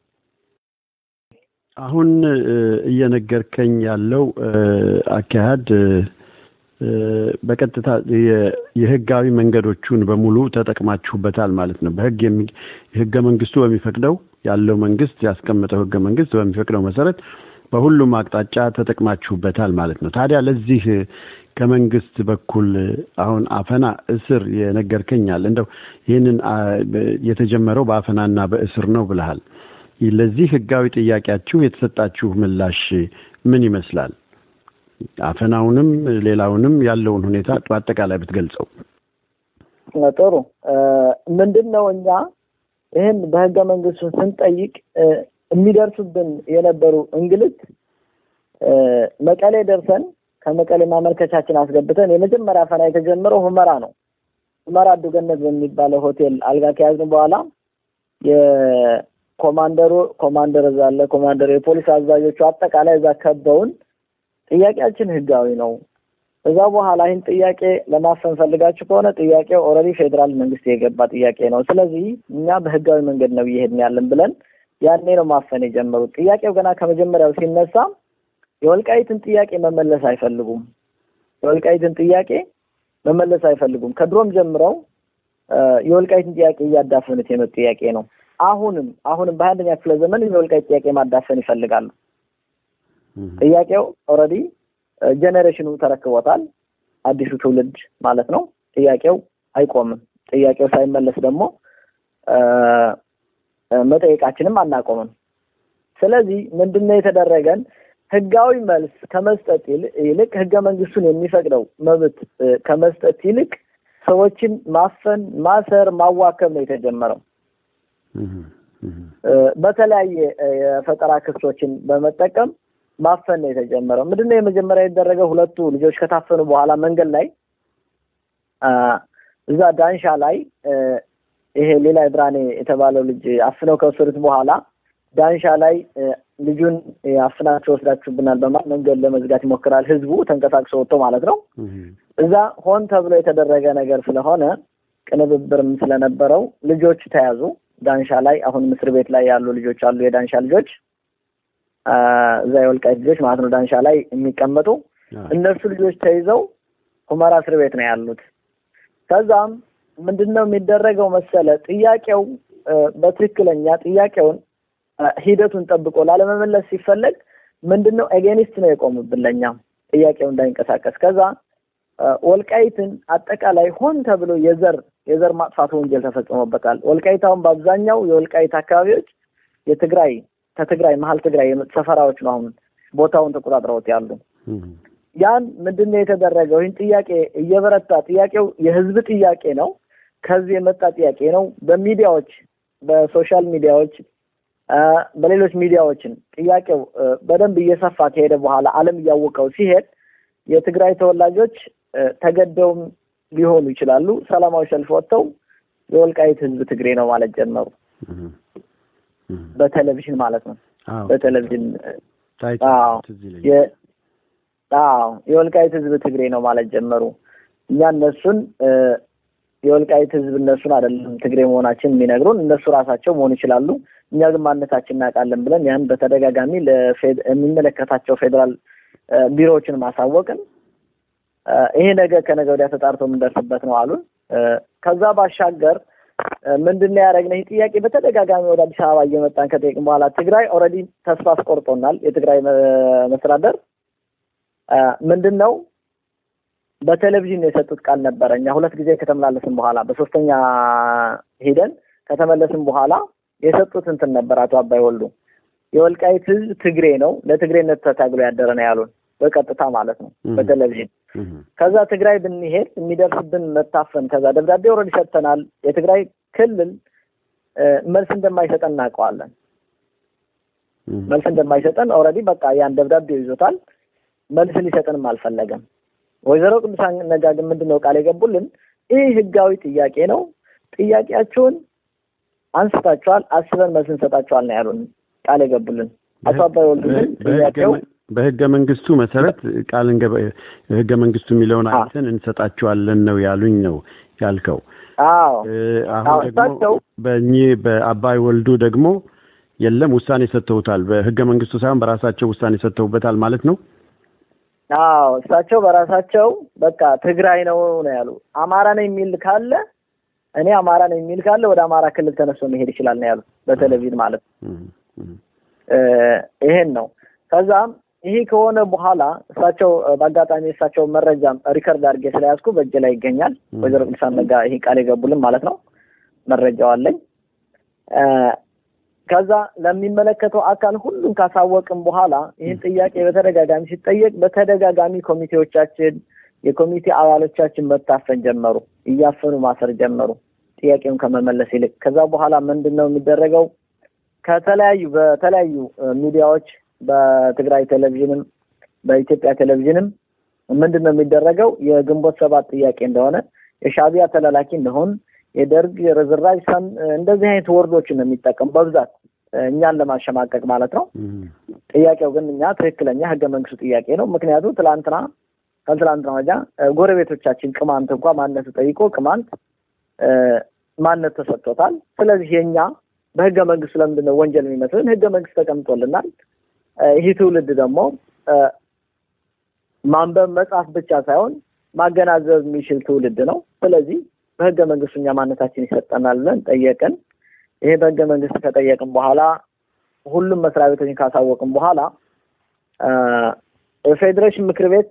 አሁን እ፣ እየነገርከኝ ያለው እ፣ አካሄድ እ፣ እ፣ በቀጥታ የ- የህጋዊ መንገዶቹን በሙሉ ተጠቅማችሁበታል ማለት ነው። በህግ የሚ- ህገ መንግስቱ በሚፈቅደው ያለው መንግስት ያስቀመጠው ህገ መንግስት በሚፈቅደው መሰረት በሁሉም አቅጣጫ ተጠቅማችሁበታል ማለት ነው። ታዲያ ለዚህ እ፣ ከመንግስት በኩል እ፣ አሁን አፈና፣ እስር የነገርከኛል እንደው ይህንን አ፣ በ- የተጀመረው በአፈናና በእስር ነው ብለሃል። ለዚህ ህጋዊ ጥያቄያችሁ የተሰጣችሁ ምላሽ ምን ይመስላል? አፈናውንም ሌላውንም ያለውን ሁኔታ በአጠቃላይ ብትገልጸው። ጥሩ ምንድን ነው እኛ ይህን በህገ መንግስቱ ስንጠይቅ እ፣ የሚደርሱብን የነበሩ እንግልት እ፣ መቀሌ ደርሰን ከመቀሌ ማመልከቻችን አስገብተን የመጀመሪያ አፈና የተጀመረው ሁመራ ነው። ሁመራ አዱገነት በሚባለው ሆቴል አልጋ ከያዝን በኋላ የኮማንደሩ ኮማንደር እዛ አለ ኮማንደሩ የፖሊስ አዛዦቹ አጠቃላይ እዛ ከበውን ጥያቄያችን ህጋዊ ነው። እዛ በኋላ ይህን ጥያቄ ለማፈን ፈልጋችሁ ከሆነ ጥያቄው ኦልሬዲ ፌዴራል መንግስት የገባ ጥያቄ ነው። ስለዚህ እኛ በህጋዊ መንገድ ነው እየሄድን ያለን ብለን ያኔ ነው ማፈን የጀመሩት። ጥያቄው ገና ከመጀመሪያው ሲነሳ የወልቃይትን ጥያቄ መመለስ አይፈልጉም። የወልቃይትን ጥያቄ መመለስ አይፈልጉም። ከድሮም ጀምረው የወልቃይትን ጥያቄ እያዳፈኑት የመጡ ጥያቄ ነው። አሁንም አሁንም በሀያ አንደኛ ክፍለ ዘመን የወልቃይት ጥያቄ ማዳፈን ይፈልጋሉ። ጥያቄው ኦልሬዲ ጄኔሬሽኑ ተረክቦታል። አዲሱ ትውልድ ማለት ነው። ጥያቄው አይቆምም። ጥያቄው ሳይመለስ ደግሞ መጠየቃችንም አናቆምም። ስለዚህ ምንድነው የተደረገን? ህጋዊ መልስ ከመስጠት ይልቅ ህገ መንግስቱን የሚፈቅደው መብት ከመስጠት ይልቅ ሰዎችን ማፈን፣ ማሰር፣ ማዋከብ ነው የተጀመረው። በተለያየ የፈጠራ ክሶችን በመጠቀም ማፈን ነው የተጀመረው። ምንድነው የመጀመሪያ የተደረገው? ሁለቱ ልጆች ከታፈኑ በኋላ መንገድ ላይ እዛ ዳንሻ ላይ ይሄ ሌላ ብራኔ የተባለው ልጅ አፍነው ከወሰዱት በኋላ ዳንሻ ላይ ልጁን አፍናችሁ ወስዳችሁብናል በማለት መንገድ ለመዝጋት ይሞክራል። ህዝቡ ተንቀሳቅሶ ወጥቶ ማለት ነው። እዛ ሆን ተብሎ የተደረገ ነገር ስለሆነ ቅንብብርም ስለነበረው ልጆች ተያዙ። ዳንሻ ላይ አሁን እስር ቤት ላይ ያሉ ልጆች አሉ። የዳንሻ ልጆች እዛ የወልቃይት ልጆች ማለት ነው። ዳንሻ ላይ የሚቀመጡ እነሱ ልጆች ተይዘው ሁመራ እስር ቤት ነው ያሉት። ከዛም ምንድን ነው የሚደረገው መሰለ ጥያቄው በትክክለኛ ጥያቄውን ሂደቱን ጠብቆ ላለመመለስ ሲፈለግ ምንድን ነው ኤጌኒስት ነው የቆሙብን ለእኛ ጥያቄው እንዳይንቀሳቀስ። ከዛ ወልቃይትን አጠቃላይ ሆን ተብሎ የዘር የዘር ማጥፋት ወንጀል ተፈጽሞበታል። ወልቃይት አሁን በአብዛኛው የወልቃይት አካባቢዎች የትግራይ ከትግራይ መሀል ትግራይ ሰፈራዎች ነው አሁን ቦታውን ተቆጣጥረውት ያሉ። ያን ምንድን ነው የተደረገው? ይህን ጥያቄ እየበረታ ጥያቄው የህዝብ ጥያቄ ነው፣ ከዚህ የመጣ ጥያቄ ነው። በሚዲያዎች በሶሻል ሚዲያዎች በሌሎች ሚዲያዎችን ጥያቄው በደንብ እየሰፋ ከሄደ በኋላ ዓለም እያወቀው ሲሄድ የትግራይ ተወላጆች ተገደውም ሊሆኑ ይችላሉ ሰላማዊ ሰልፍ ወጥተው የወልቃይት ህዝብ ትግሬ ነው ማለት ጀመሩ። በቴሌቪዥን ማለት ነው። በቴሌቪዥን አዎ የወልቃይት ህዝብ ትግሬ ነው ማለት ጀመሩ። እኛ እነሱን የወልቃይት ህዝብ እነሱን አይደለም ትግሬ መሆናችን የሚነግሩን እነሱ ራሳቸው መሆን ይችላሉ። እኛ ግን ማንነታችን እናውቃለን ብለን ያን በተደጋጋሚ የሚመለከታቸው ፌዴራል ቢሮዎችን ማሳወቅን ይሄ ነገር ከነገ ወዲያ ተጣርቶ የምንደርስበት ነው አሉን። ከዛ ባሻገር ምንድን ነው ያደረግነው? ይህ ጥያቄ በተደጋጋሚ ወደ አዲስ አበባ እየመጣን ከጠየቅን በኋላ ትግራይ ኦልሬዲ ተስፋ አስቆርጦናል። የትግራይ መስተዳደር ምንድን ነው በቴሌቪዥን የሰጡት ቃል ነበረ። እኛ ሁለት ጊዜ ከተመላለስን በኋላ በሶስተኛ ሄደን ከተመለስን በኋላ የሰጡት እንትን ነበር። አቶ አባይ ወልዱ የወልቃይት ህዝብ ትግሬ ነው፣ ለትግሬነት ተታግሎ ያደረ ነው ያሉን በቀጥታ ማለት ነው በቴሌቪዥን። ከዛ ትግራይ ብንሄድ የሚደርስብን መታፈን፣ ከዛ ደብዳቤ ኦልሬዲ ሰጥተናል። የትግራይ ክልል መልስ እንደማይሰጠን እናውቀዋለን። መልስ እንደማይሰጠን ኦልሬዲ በቃ ያን ደብዳቤው ይዞታል። መልስ ሊሰጠንም አልፈለገም። ወይዘሮ ቅዱሳን ነጋ ግን ምንድን ነው ቃል የገቡልን? ይህ ህጋዊ ጥያቄ ነው፣ ጥያቄያችሁን አንስታችኋል፣ አስበን መልስ እንሰጣችኋል ነው ያሉን ቃል የገቡልን። አቶ አባይ ወልዱ ግን ጥያቄው በህገ መንግስቱ መሰረት ቃል ህገ መንግስቱ የሚለውን አይተን እንሰጣችኋለን ነው ያሉኝ ነው ያልከው። አዎ አሁን ደግሞ በእኚህ በአባይ ወልዱ ደግሞ የለም ውሳኔ ሰጥተውታል። በህገ መንግስቱ ሳይሆን በራሳቸው ውሳኔ ሰጥተውበታል ማለት ነው። አዎ እሳቸው በራሳቸው በቃ ትግራይ ነው ነው ያሉ። አማራ ነው የሚል ካለ እኔ አማራ ነው የሚል ካለ ወደ አማራ ክልል ተነስቶ መሄድ ይችላል ነው ያሉት በቴሌቪዥን ማለት ነው። ይሄን ነው። ከዛም ይሄ ከሆነ በኋላ እሳቸው በአጋጣሚ እሳቸው መረጃም ሪከርድ አድርጌ ስለያዝኩ በእጅ ላይ ይገኛል። ወይዘሮ ቅዱሳን ነጋ ይሄ ቃል የገቡልን ማለት ነው። መረጃው አለኝ። ከዛ ለሚመለከተው አካል ሁሉም ካሳወቅም በኋላ ይህን ጥያቄ በተደጋጋሚ ሲጠየቅ በተደጋጋሚ ኮሚቴዎቻችን የኮሚቴ አባሎቻችን መታፈን ጀመሩ፣ እያፈኑ ማሰር ጀመሩ ጥያቄውን ከመመለስ ይልቅ። ከዛ በኋላ ምንድን ነው የሚደረገው? ከተለያዩ በተለያዩ ሚዲያዎች በትግራይ ቴሌቪዥንም በኢትዮጵያ ቴሌቪዥንም ምንድን ነው የሚደረገው? የግንቦት ሰባት ጥያቄ እንደሆነ የሻዕቢያ ተላላኪ እንደሆን የደርግ ርዝራዥ እንደዚህ አይነት ወርዶችን ነው የሚጠቀሙ በብዛት እኛን ለማሸማቀቅ ማለት ነው። ጥያቄው ግን እኛ ትክክለኛ ህገ መንግስቱ ጥያቄ ነው። ምክንያቱም ትላንትና ከትላንትና ወዲያ ጎረቤቶቻችን ቅማንት እንኳ ማንነቱ ጠይቆ ቅማንት ማንነት ተሰጥቶታል። ስለዚህ የኛ በህገ መንግስቱ ለምንድን ነው ወንጀል የሚመስልን? ህገ መንግስት ተቀምጦልናል። ይህ ትውልድ ደግሞ ማንበብ መጻፍ ብቻ ሳይሆን ማገናዘብ የሚችል ትውልድ ነው። ስለዚህ በህገ መንግስቱ እኛ ማንነታችን ይሰጠናል ብለን ጠየቅን። ይሄ በህገ መንግስት ከጠየቅን በኋላ ሁሉም መስሪያ ቤቶችን ካሳወቅን በኋላ የፌዴሬሽን ምክር ቤት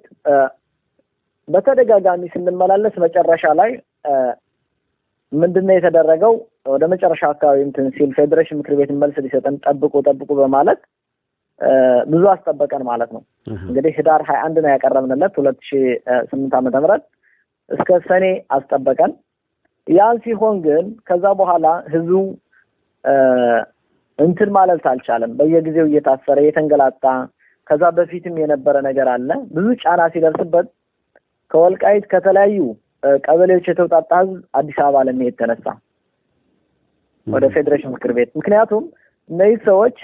በተደጋጋሚ ስንመላለስ መጨረሻ ላይ ምንድነው የተደረገው? ወደ መጨረሻ አካባቢ እንትን ሲል ፌዴሬሽን ምክር ቤት መልስ ሊሰጠን ጠብቁ ጠብቁ በማለት ብዙ አስጠበቀን ማለት ነው። እንግዲህ ህዳር ሀያ አንድ ነው ያቀረብንለት ሁለት ሺ ስምንት ዓመተ ምህረት እስከ ሰኔ አስጠበቀን። ያን ሲሆን ግን ከዛ በኋላ ህዝቡ እንትን ማለት አልቻለም። በየጊዜው እየታሰረ እየተንገላታ ከዛ በፊትም የነበረ ነገር አለ። ብዙ ጫና ሲደርስበት ከወልቃይት ከተለያዩ ቀበሌዎች የተውጣጣ ህዝብ አዲስ አበባ ለመሄድ ተነሳ ወደ ፌዴሬሽን ምክር ቤት። ምክንያቱም እነዚህ ሰዎች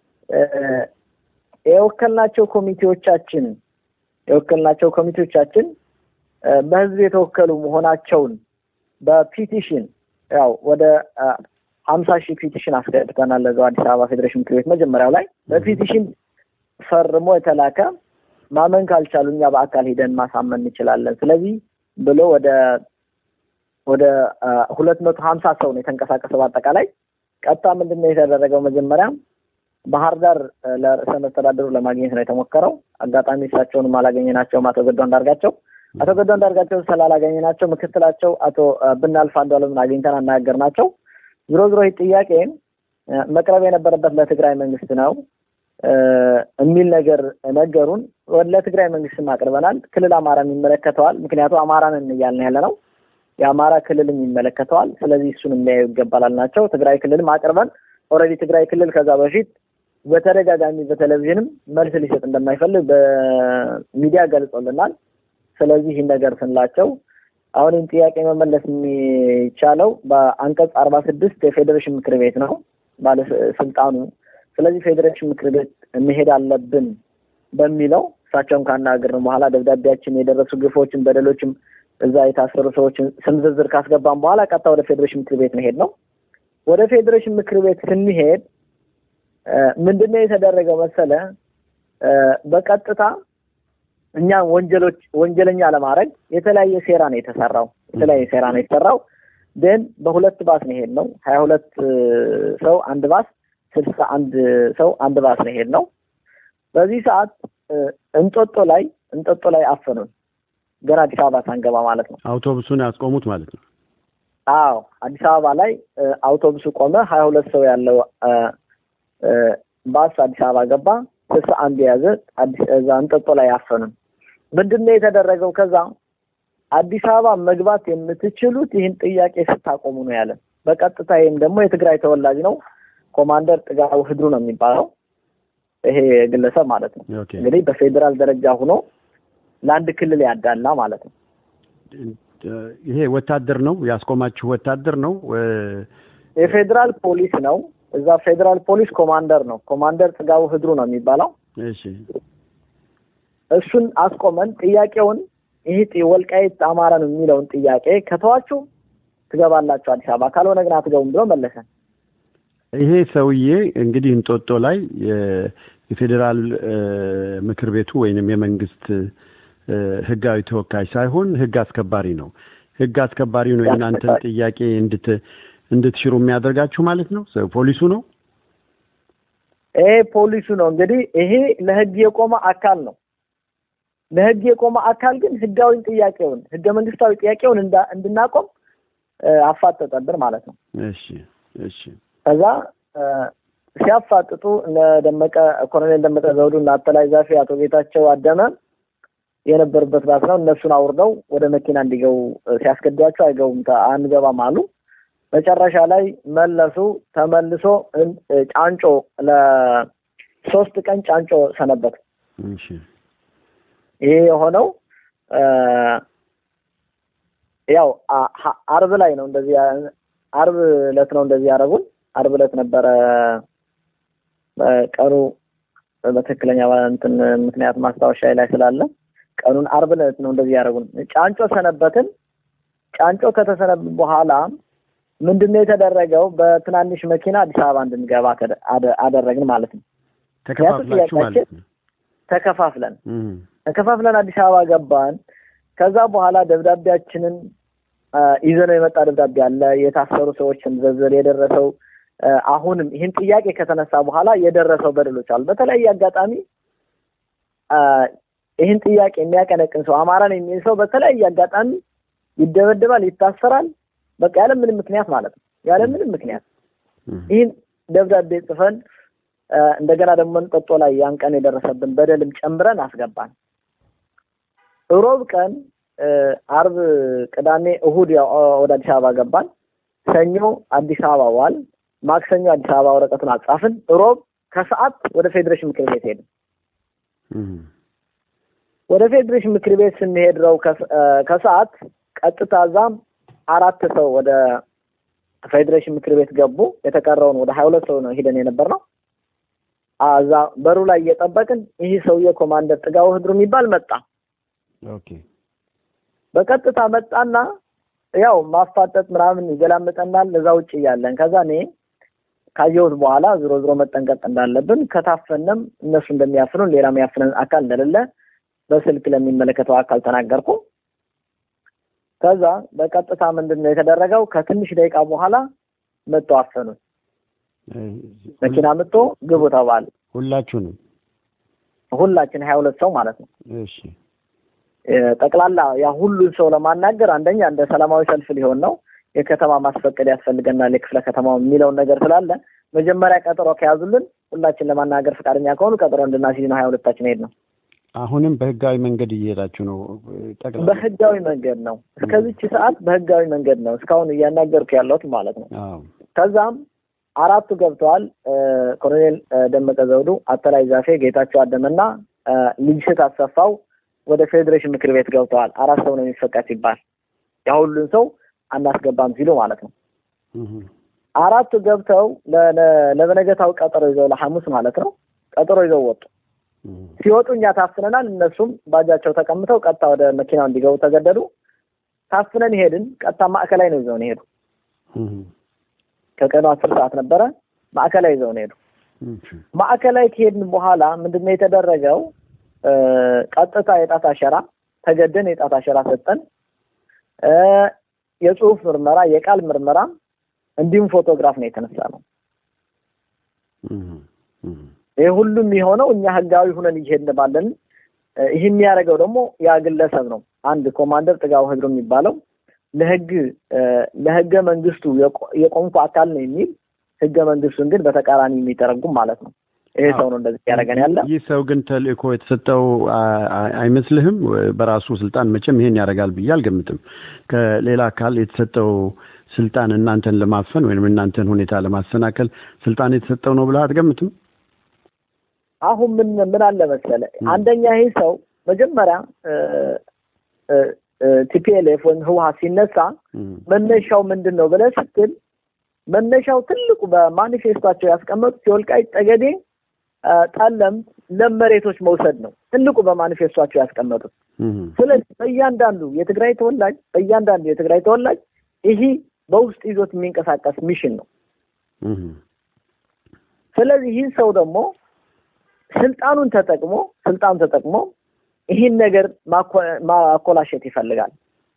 የወከልናቸው ኮሚቴዎቻችን የወከልናቸው ኮሚቴዎቻችን በህዝብ የተወከሉ መሆናቸውን በፒቲሽን ያው ወደ ሀምሳ ሺህ ፒቲሽን አስገብተናል ለዛው አዲስ አበባ ፌዴሬሽን ምክር ቤት መጀመሪያው ላይ በፒቲሽን ፈርሞ የተላከ ማመን ካልቻሉ እኛ በአካል ሄደን ማሳመን እንችላለን። ስለዚህ ብሎ ወደ ወደ ሁለት መቶ ሀምሳ ሰው ነው የተንቀሳቀሰው። በአጠቃላይ ቀጥታ ምንድን ነው የተደረገው? መጀመሪያ ባህር ዳር ለርዕሰ መስተዳድሩ ለማግኘት ነው የተሞከረው። አጋጣሚ እሳቸውንም አላገኘናቸውም። አቶ ገዱ አንዳርጋቸው አቶ ገዱ አንዳርጋቸው ስላላገኘናቸው ምክትላቸው አቶ ብናልፍ አንዱዓለምን አግኝተን አናገርናቸው። ዞሮ ዞሮ ይህ ጥያቄ መቅረብ የነበረበት ለትግራይ መንግስት ነው የሚል ነገር ነገሩን። ለትግራይ መንግስትም አቅርበናል። ክልል አማራም ይመለከተዋል። ምክንያቱም አማራንን እያልን ያለ ነው። የአማራ ክልልም ይመለከተዋል። ስለዚህ እሱን የሚያዩ ይገባላል ናቸው። ትግራይ ክልልም አቅርበን ኦልሬዲ ትግራይ ክልል ከዛ በፊት በተደጋጋሚ በቴሌቪዥንም መልስ ሊሰጥ እንደማይፈልግ በሚዲያ ገልጾልናል። ስለዚህ ይህን ነገር ስንላቸው አሁን ይህን ጥያቄ መመለስ የሚቻለው በአንቀጽ አርባ ስድስት የፌዴሬሽን ምክር ቤት ነው ባለስልጣኑ። ስለዚህ ፌዴሬሽን ምክር ቤት መሄድ አለብን በሚለው እሳቸውን ካናገርን በኋላ ደብዳቤያችን የደረሱ ግፎችን፣ በደሎችም እዛ የታሰሩ ሰዎችን ስም ዝርዝር ካስገባን በኋላ ቀጥታ ወደ ፌዴሬሽን ምክር ቤት መሄድ ነው። ወደ ፌዴሬሽን ምክር ቤት ስንሄድ ምንድነው የተደረገው መሰለ? በቀጥታ እኛ ወንጀሎች ወንጀለኛ ለማድረግ የተለያየ ሴራ ነው የተሰራው። የተለያየ ሴራ ነው የተሰራው። ግን በሁለት ባስ ነው ሄድ ነው። ሀያ ሁለት ሰው አንድ ባስ፣ ስልሳ አንድ ሰው አንድ ባስ ነው ሄድ ነው። በዚህ ሰዓት እንጦጦ ላይ እንጦጦ ላይ አፈኑን። ገና አዲስ አበባ ሳንገባ ማለት ነው። አውቶቡሱን ያስቆሙት ማለት ነው። አዎ አዲስ አበባ ላይ አውቶቡሱ ቆመ። ሀያ ሁለት ሰው ያለው ባስ አዲስ አበባ ገባ። ስልሳ አንድ የያዘ እዛ እንጦጦ ላይ አፈኑን። ምንድን ነው የተደረገው? ከዛ አዲስ አበባ መግባት የምትችሉት ይህን ጥያቄ ስታቆሙ ነው ያለን። በቀጥታ ይህም ደግሞ የትግራይ ተወላጅ ነው። ኮማንደር ጥጋቡ ህድሩ ነው የሚባለው ይሄ ግለሰብ ማለት ነው። እንግዲህ በፌዴራል ደረጃ ሆኖ ለአንድ ክልል ያዳላ ማለት ነው። ይሄ ወታደር ነው ያስቆማችሁ? ወታደር ነው? የፌዴራል ፖሊስ ነው። እዛ ፌዴራል ፖሊስ ኮማንደር ነው። ኮማንደር ጥጋቡ ህድሩ ነው የሚባለው። እሺ እሱን አስቆመን ጥያቄውን ይህ ወልቃይት አማራ ነው የሚለውን ጥያቄ ከተዋችሁ ትገባላችሁ አዲስ አበባ፣ ካልሆነ ግን አትገቡም ብሎ መለሰን። ይሄ ሰውዬ እንግዲህ እንጦጦ ላይ የፌዴራል ምክር ቤቱ ወይንም የመንግስት ህጋዊ ተወካይ ሳይሆን ህግ አስከባሪ ነው። ህግ አስከባሪ ነው የእናንተን ጥያቄ እንድት እንድትሽሩ የሚያደርጋችሁ ማለት ነው። ፖሊሱ ነው። ይሄ ፖሊሱ ነው እንግዲህ ይሄ ለህግ የቆመ አካል ነው። ለህግ የቆመ አካል ግን ህጋዊ ጥያቄውን ህገ መንግስታዊ ጥያቄውን እንድናቆም አፋጠጠብን ማለት ነው። እሺ እሺ። ከዛ ሲያፋጥጡ እነ ደመቀ ኮሎኔል ደመቀ ዘውዱ እና አተላይ ዛፌ አቶ ጌታቸው አደመ የነበሩበት ባስ ነው። እነሱን አውርደው ወደ መኪና እንዲገቡ ሲያስገዷቸው አይገቡም፣ አንገባም አሉ። መጨረሻ ላይ መለሱ። ተመልሶ ጫንጮ ለሶስት ቀን ጫንጮ ሰነበት። ይሄ የሆነው ያው አርብ ላይ ነው። እንደዚህ አርብ ዕለት ነው እንደዚህ ያደረጉን። አርብ ዕለት ነበረ ቀኑ በትክክለኛ እንትን ምክንያት ማስታወሻ ላይ ስላለ ቀኑን አርብ ዕለት ነው እንደዚህ ያደረጉን። ጫንጮ ሰነበትን። ጫንጮ ከተሰነብ በኋላ ምንድነው የተደረገው? በትናንሽ መኪና አዲስ አበባ እንድንገባ አደረግን ማለት ነው። ተከፋፍላችሁ ማለት ነው። ተከፋፍለን ተከፋፍለን አዲስ አበባ ገባን። ከዛ በኋላ ደብዳቤያችንን ይዘነው የመጣ ደብዳቤ አለ። የታሰሩ ሰዎች ስም ዝርዝር የደረሰው አሁንም ይህን ጥያቄ ከተነሳ በኋላ የደረሰው በደሎች አሉ። በተለያየ አጋጣሚ ይህን ጥያቄ የሚያቀነቅን ሰው አማራን የሚል ሰው በተለያየ አጋጣሚ ይደበደባል፣ ይታሰራል። በቃ ያለ ምንም ምክንያት ማለት ነው። ያለ ምንም ምክንያት ይህን ደብዳቤ ጽፈን እንደገና ደግሞ እንጦጦ ላይ ያን ቀን የደረሰብን በደልም ጨምረን አስገባን። ሮብ ቀን፣ አርብ፣ ቅዳሜ፣ እሁድ ወደ አዲስ አበባ ገባን። ሰኞ አዲስ አበባ ዋል። ማክሰኞ አዲስ አበባ ወረቀቱን አጻፍን። ሮብ ከሰዓት ወደ ፌዴሬሽን ምክር ቤት ሄድን። ወደ ፌዴሬሽን ምክር ቤት ስንሄድ ነው ከሰዓት ቀጥታ እዛም አራት ሰው ወደ ፌዴሬሽን ምክር ቤት ገቡ። የተቀረውን ወደ ሀያ ሁለት ሰው ነው ሂደን የነበር ነው። እዛ በሩ ላይ እየጠበቅን ይህ ሰውዬ ኮማንደር ጥጋው ህድሩ የሚባል መጣ። ኦኬ በቀጥታ መጣና ያው ማፋጠጥ ምናምን ይገላምጠናል እዛ ውጭ እያለን ከዛ እኔ ካየሁት በኋላ ዝሮ ዝሮ መጠንቀቅ እንዳለብን ከታፈንም እነሱ እንደሚያፍኑን ሌላ የሚያፍነን አካል እንደሌለ በስልክ ለሚመለከተው አካል ተናገርኩ። ከዛ በቀጥታ ምንድን ነው የተደረገው? ከትንሽ ደቂቃ በኋላ መጥቶ አፈኑን። መኪና መጥቶ ግቡ ተባለ። ሁላችሁንም ሁላችን ሀያ ሁለት ሰው ማለት ነው። እሺ ጠቅላላ ያ ሁሉን ሰው ለማናገር አንደኛ እንደ ሰላማዊ ሰልፍ ሊሆን ነው። የከተማ ማስፈቀድ ያስፈልገናል የክፍለ ከተማው የሚለውን ነገር ስላለ መጀመሪያ ቀጠሮ ከያዙልን ሁላችን ለማናገር ፈቃደኛ ከሆኑ ቀጠሮ እንድናስይዝ ነው ሀያ ሁለታችን ሄድ ነው። አሁንም በህጋዊ መንገድ እየሄዳችሁ ነው? ጠቅላላ በህጋዊ መንገድ ነው። እስከዚች ሰዓት በህጋዊ መንገድ ነው እስካሁን እያናገርኩ ያለሁት ማለት ነው። አዎ ከዛም አራቱ ገብተዋል። ኮሎኔል ደመቀ ዘውዱ፣ አተላይ ዛፌ፣ ጌታቸው አደመና ልጅሽት አሰፋው ወደ ፌዴሬሽን ምክር ቤት ገብተዋል። አራት ሰው ነው የሚፈቀድ ሲባል ያ ሁሉን ሰው አናስገባም ሲሉ ማለት ነው። አራቱ ገብተው ለበነገታው ቀጠሮ ይዘው ለሐሙስ ማለት ነው ቀጠሮ ይዘው ወጡ። ሲወጡ እኛ ታፍነናል። እነሱም ባጃቸው ተቀምጠው ቀጥታ ወደ መኪናው እንዲገቡ ተገደዱ። ታፍነን ሄድን። ቀጥታ ማዕከላዊ ነው ይዘውን ሄዱ። ከቀኑ አስር ሰዓት ነበረ። ማዕከላዊ ይዘውን ሄዱ። ማዕከላዊ ከሄድን በኋላ ምንድነው የተደረገው? ቀጥታ የጣት አሸራ ተገደን የጣት አሸራ ሰጠን። የጽሁፍ ምርመራ፣ የቃል ምርመራ እንዲሁም ፎቶግራፍ ነው የተነሳ ነው። ይህ ሁሉም የሆነው እኛ ህጋዊ ሁነን እየሄድን ባለን። ይህ የሚያደርገው ደግሞ ያ ግለሰብ ነው። አንድ ኮማንደር ጥጋው ህድሮ የሚባለው ለህግ ለህገ መንግስቱ የቆምኩ አካል ነው የሚል ህገ መንግስቱን ግን በተቃራኒ የሚተረጉም ማለት ነው። ይሄ ሰው ነው እንደዚህ ያደረገን ያለ። ይህ ሰው ግን ተልእኮ የተሰጠው አይመስልህም? በራሱ ስልጣን መቼም ይሄን ያደርጋል ብዬ አልገምትም። ከሌላ አካል የተሰጠው ስልጣን እናንተን ለማፈን ወይም እናንተን ሁኔታ ለማሰናከል ስልጣን የተሰጠው ነው ብለህ አትገምትም? አሁን ምን ምን አለ መሰለ፣ አንደኛ ይህ ሰው መጀመሪያ ቲፒኤልኤፍ ወይም ህወሀት ሲነሳ መነሻው ምንድን ነው ብለህ ስትል መነሻው ትልቁ በማኒፌስቷቸው ያስቀመጡት የወልቃይት ጠገዴ ጠለምት ለም መሬቶች መውሰድ ነው ትልቁ በማኒፌስቷቸው ያስቀመጡት። ስለዚህ በእያንዳንዱ የትግራይ ተወላጅ በእያንዳንዱ የትግራይ ተወላጅ ይህ በውስጥ ይዞት የሚንቀሳቀስ ሚሽን ነው። ስለዚህ ይህን ሰው ደግሞ ስልጣኑን ተጠቅሞ ስልጣኑን ተጠቅሞ ይህን ነገር ማኮላሸት ይፈልጋል።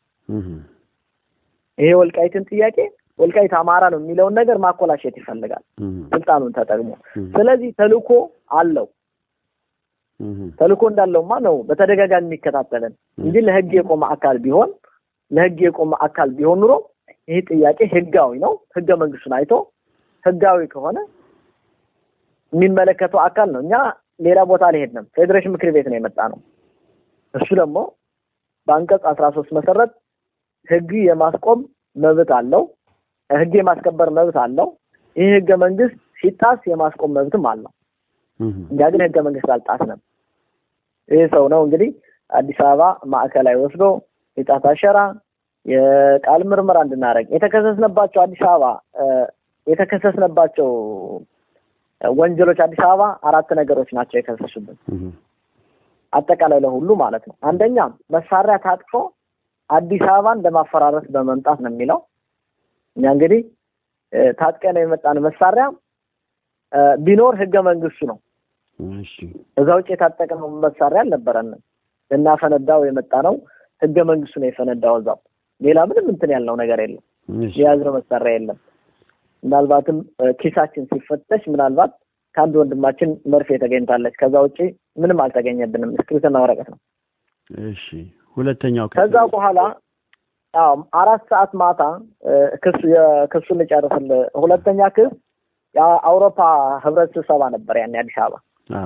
ይሄ ወልቃይትን ጥያቄ ወልቃይት አማራ ነው የሚለውን ነገር ማኮላሸት ይፈልጋል ስልጣኑን ተጠቅሞ። ስለዚህ ተልእኮ አለው። ተልእኮ እንዳለውማ ነው በተደጋጋሚ የሚከታተለን እንጂ ለህግ የቆመ አካል ቢሆን ለህግ የቆመ አካል ቢሆን ኑሮ ይህ ጥያቄ ህጋዊ ነው፣ ህገ መንግስቱን አይቶ ህጋዊ ከሆነ የሚመለከተው አካል ነው። እኛ ሌላ ቦታ አልሄድንም። ፌዴሬሽን ምክር ቤት ነው የመጣ ነው። እሱ ደግሞ በአንቀጽ አስራ ሶስት መሰረት ህግ የማስቆም መብት አለው። ህግ የማስከበር መብት አለው። ይህ ህገ መንግስት ሲጣስ የማስቆም መብትም አለው። እኛ ግን ህገ መንግስት አልጣስንም። ይህ ሰው ነው እንግዲህ አዲስ አበባ ማዕከላዊ ወስዶ የጣት አሸራ የቃል ምርመራ እንድናደርግ የተከሰስነባቸው አዲስ አበባ የተከሰስነባቸው ወንጀሎች አዲስ አበባ አራት ነገሮች ናቸው የከሰሱብን አጠቃላይ ለሁሉ ማለት ነው። አንደኛ መሳሪያ ታጥቆ አዲስ አበባን ለማፈራረስ በመምጣት ነው የሚለው። እኛ እንግዲህ ታጥቀን የመጣን መሳሪያ ቢኖር ህገ መንግስቱ ነው። እዛ ውጭ የታጠቅነው መሳሪያ አልነበረንም። ልናፈነዳው የመጣ ነው ህገ መንግስቱ ነው የፈነዳው። እዛው ሌላ ምንም እንትን ያልነው ነገር የለም። የያዝነው መሳሪያ የለም። ምናልባትም ኪሳችን ሲፈተሽ ምናልባት ከአንድ ወንድማችን መርፌ ተገኝታለች። ከዛ ውጭ ምንም አልተገኘብንም። እስክሪብቶና ወረቀት ነው። እሺ ሁለተኛው ከዛ በኋላ አዎ አራት ሰዓት ማታ ክስ የክሱን ልጨርስልህ። ሁለተኛ ክስ የአውሮፓ ህብረት ስብሰባ ነበር ያን አዲስ አበባ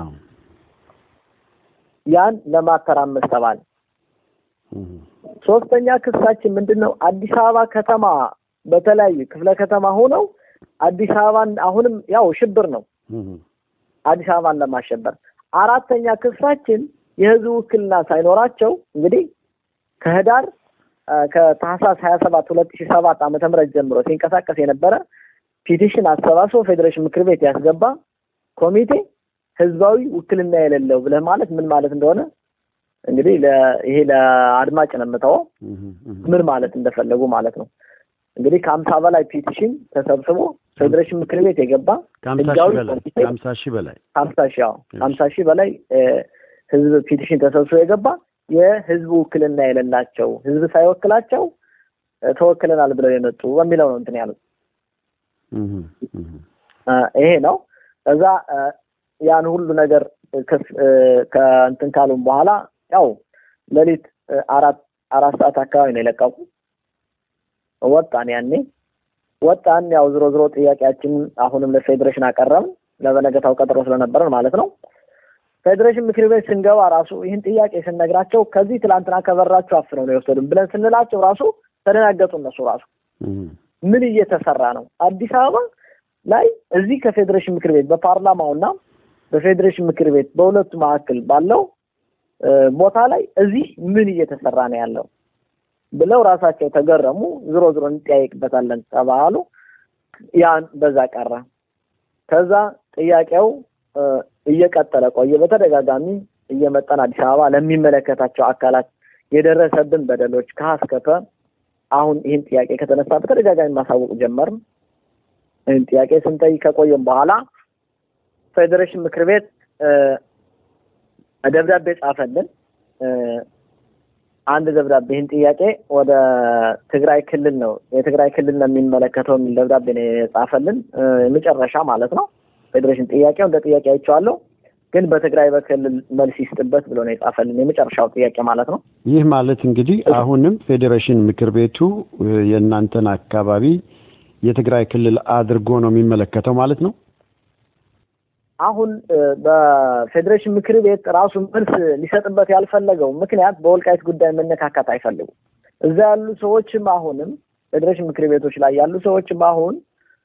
ያን ለማተራመስ ተባለ። ሶስተኛ ክሳችን ምንድን ነው? አዲስ አበባ ከተማ በተለያዩ ክፍለ ከተማ ሆነው አዲስ አበባን አሁንም ያው ሽብር ነው አዲስ አበባን ለማሸበር። አራተኛ ክሳችን የህዝብ ውክልና ሳይኖራቸው እንግዲህ ከህዳር ከታህሳስ ሀያ ሰባት ሁለት ሺህ ሰባት ዓመተ ምህረት ጀምሮ ሲንቀሳቀስ የነበረ ፒቲሽን አሰባስቦ ፌዴሬሽን ምክር ቤት ያስገባ ኮሚቴ ህዝባዊ ውክልና የሌለው ብለህ ማለት ምን ማለት እንደሆነ እንግዲህ ይሄ ለአድማጭ ነው የምተወው ምን ማለት እንደፈለጉ ማለት ነው። እንግዲህ ከሀምሳ በላይ ፒቲሽን ተሰብስቦ ፌዴሬሽን ምክር ቤት የገባ ከሀምሳ ሺህ በላይ ሀምሳ ሺህ አዎ ሀምሳ ሺህ በላይ ህዝብ ፒቲሽን ተሰብስቦ የገባ የህዝብ ውክልና የሌላቸው ህዝብ ሳይወክላቸው ተወክለናል ብለው የመጡ በሚለው ነው እንትን ያሉት። ይሄ ነው። እዛ ያን ሁሉ ነገር ከእንትን ካሉም በኋላ ያው ሌሊት አራት አራት ሰዓት አካባቢ ነው የለቀቁ። ወጣን ያኔ ወጣን። ያው ዝሮ ዝሮ ጥያቄያችን አሁንም ለፌዴሬሽን አቀረብን። ለበነገታው ቀጠሮ ስለነበረን ማለት ነው። ፌዴሬሽን ምክር ቤት ስንገባ ራሱ ይህን ጥያቄ ስንነግራቸው ከዚህ ትላንትና ከበራችሁ አፍነው ነው የወሰዱን ብለን ስንላቸው ራሱ ተደናገጡ። እነሱ ራሱ ምን እየተሰራ ነው አዲስ አበባ ላይ እዚህ ከፌዴሬሽን ምክር ቤት በፓርላማውና በፌዴሬሽን ምክር ቤት በሁለቱ መካከል ባለው ቦታ ላይ እዚህ ምን እየተሰራ ነው ያለው ብለው ራሳቸው ተገረሙ። ዝሮ ዝሮ እንጠያይቅበታለን ተባሉ። ያን በዛ ቀረ። ከዛ ጥያቄው እየቀጠለ ቆየ። በተደጋጋሚ እየመጣን አዲስ አበባ ለሚመለከታቸው አካላት የደረሰብን በደሎች ከሀስከፈ አሁን ይህን ጥያቄ ከተነሳ በተደጋጋሚ ማሳወቅ ጀመርን። ይህን ጥያቄ ስንጠይቅ ከቆየም በኋላ ፌዴሬሽን ምክር ቤት ደብዳቤ ጻፈልን። አንድ ደብዳቤ ይህን ጥያቄ ወደ ትግራይ ክልል ነው የትግራይ ክልል ነው የሚመለከተው የሚል ደብዳቤ ነው የጻፈልን። መጨረሻ ማለት ነው ፌዴሬሽን ጥያቄው እንደ ጥያቄ አይቼዋለሁ፣ ግን በትግራይ በክልል መልስ ይስጥበት ብሎ ነው የጻፈልን የመጨረሻው ጥያቄ ማለት ነው። ይህ ማለት እንግዲህ አሁንም ፌዴሬሽን ምክር ቤቱ የእናንተን አካባቢ የትግራይ ክልል አድርጎ ነው የሚመለከተው ማለት ነው። አሁን በፌዴሬሽን ምክር ቤት ራሱ መልስ ሊሰጥበት ያልፈለገው ምክንያት በወልቃይት ጉዳይ መነካካት አይፈልጉም። እዛ ያሉ ሰዎችም አሁንም ፌዴሬሽን ምክር ቤቶች ላይ ያሉ ሰዎችም አሁን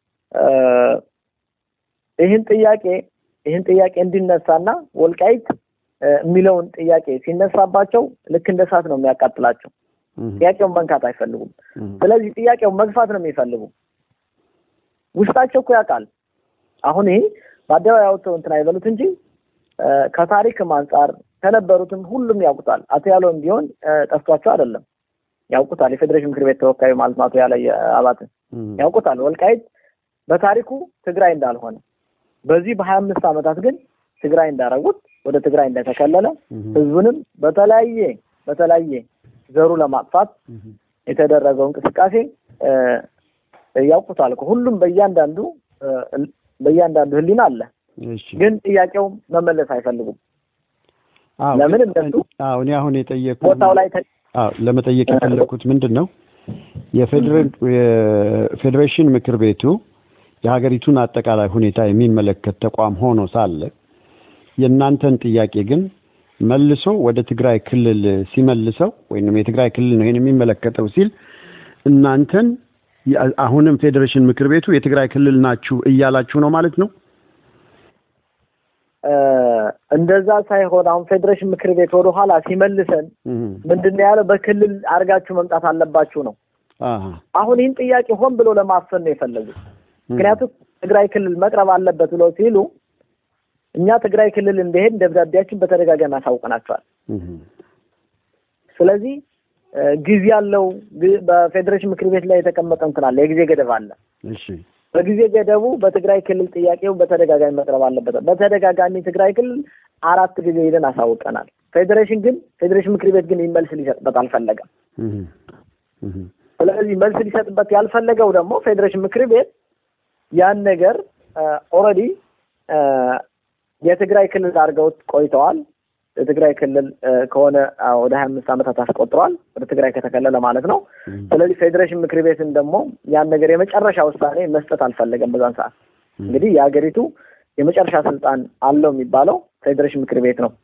ይህን ጥያቄ ይህን ጥያቄ እንዲነሳና ወልቃይት የሚለውን ጥያቄ ሲነሳባቸው ልክ እንደ እሳት ነው የሚያቃጥላቸው። ጥያቄውን መንካት አይፈልጉም። ስለዚህ ጥያቄውን መግፋት ነው የሚፈልጉ። ውስጣቸው እኮ ያውቃል። አሁን ይሄ በአደባባይ ያወጥተው እንትን አይበሉት እንጂ ከታሪክም አንጻር ከነበሩትም ሁሉም ያውቁታል። አቶ ያለውም ቢሆን ጠፍቷቸው አይደለም ያውቁታል። የፌዴሬሽን ምክር ቤት ተወካዩ ማለት ነው አቶ ያለ አባት ያውቁታል። ወልቃይት በታሪኩ ትግራይ እንዳልሆነ በዚህ በሀያ አምስት ዓመታት ግን ትግራይ እንዳረጉት ወደ ትግራይ እንደተከለለ ህዝቡንም በተለያየ በተለያየ ዘሩ ለማጥፋት የተደረገው እንቅስቃሴ ያውቁታል። ሁሉም በእያንዳንዱ በእያንዳንዱ ህሊና አለ። ግን ጥያቄው መመለስ አይፈልጉም። ለምን እነሱ እኔ አሁን የጠየቁ ቦታው ላይ ለመጠየቅ የፈለኩት ምንድን ነው የፌዴሬሽን ምክር ቤቱ የሀገሪቱን አጠቃላይ ሁኔታ የሚመለከት ተቋም ሆኖ ሳለ የእናንተን ጥያቄ ግን መልሶ ወደ ትግራይ ክልል ሲመልሰው ወይም የትግራይ ክልል ነው ይሄን የሚመለከተው ሲል እናንተን አሁንም ፌዴሬሽን ምክር ቤቱ የትግራይ ክልል ናችሁ እያላችሁ ነው ማለት ነው? እንደዛ ሳይሆን አሁን ፌዴሬሽን ምክር ቤት ወደ ኋላ ሲመልሰን ምንድን ነው ያለው? በክልል አድርጋችሁ መምጣት አለባችሁ ነው። አሁን ይህን ጥያቄ ሆን ብሎ ለማፈን ነው የፈለጉት። ምክንያቱም ትግራይ ክልል መቅረብ አለበት ብለው ሲሉ እኛ ትግራይ ክልል እንደሄድ ደብዳቤያችን በተደጋጋሚ አሳውቀናቸዋል። ስለዚህ ጊዜ ያለው በፌዴሬሽን ምክር ቤት ላይ የተቀመጠ እንትን አለ፣ የጊዜ ገደብ አለ። እሺ በጊዜ ገደቡ በትግራይ ክልል ጥያቄው በተደጋጋሚ መቅረብ አለበት። በተደጋጋሚ ትግራይ ክልል አራት ጊዜ ሄደን አሳውቀናል። ፌዴሬሽን ግን ፌዴሬሽን ምክር ቤት ግን መልስ ሊሰጥበት አልፈለገም። ስለዚህ መልስ ሊሰጥበት ያልፈለገው ደግሞ ፌዴሬሽን ምክር ቤት ያን ነገር ኦልሬዲ የትግራይ ክልል አድርገውት ቆይተዋል። የትግራይ ክልል ከሆነ ወደ ሀያ አምስት ዓመታት አስቆጥረዋል ወደ ትግራይ ከተከለለ ማለት ነው። ስለዚህ ፌዴሬሽን ምክር ቤትን ደግሞ ያን ነገር የመጨረሻ ውሳኔ መስጠት አልፈለገም። በዛን ሰዓት እንግዲህ የሀገሪቱ የመጨረሻ ስልጣን አለው የሚባለው ፌዴሬሽን ምክር ቤት ነው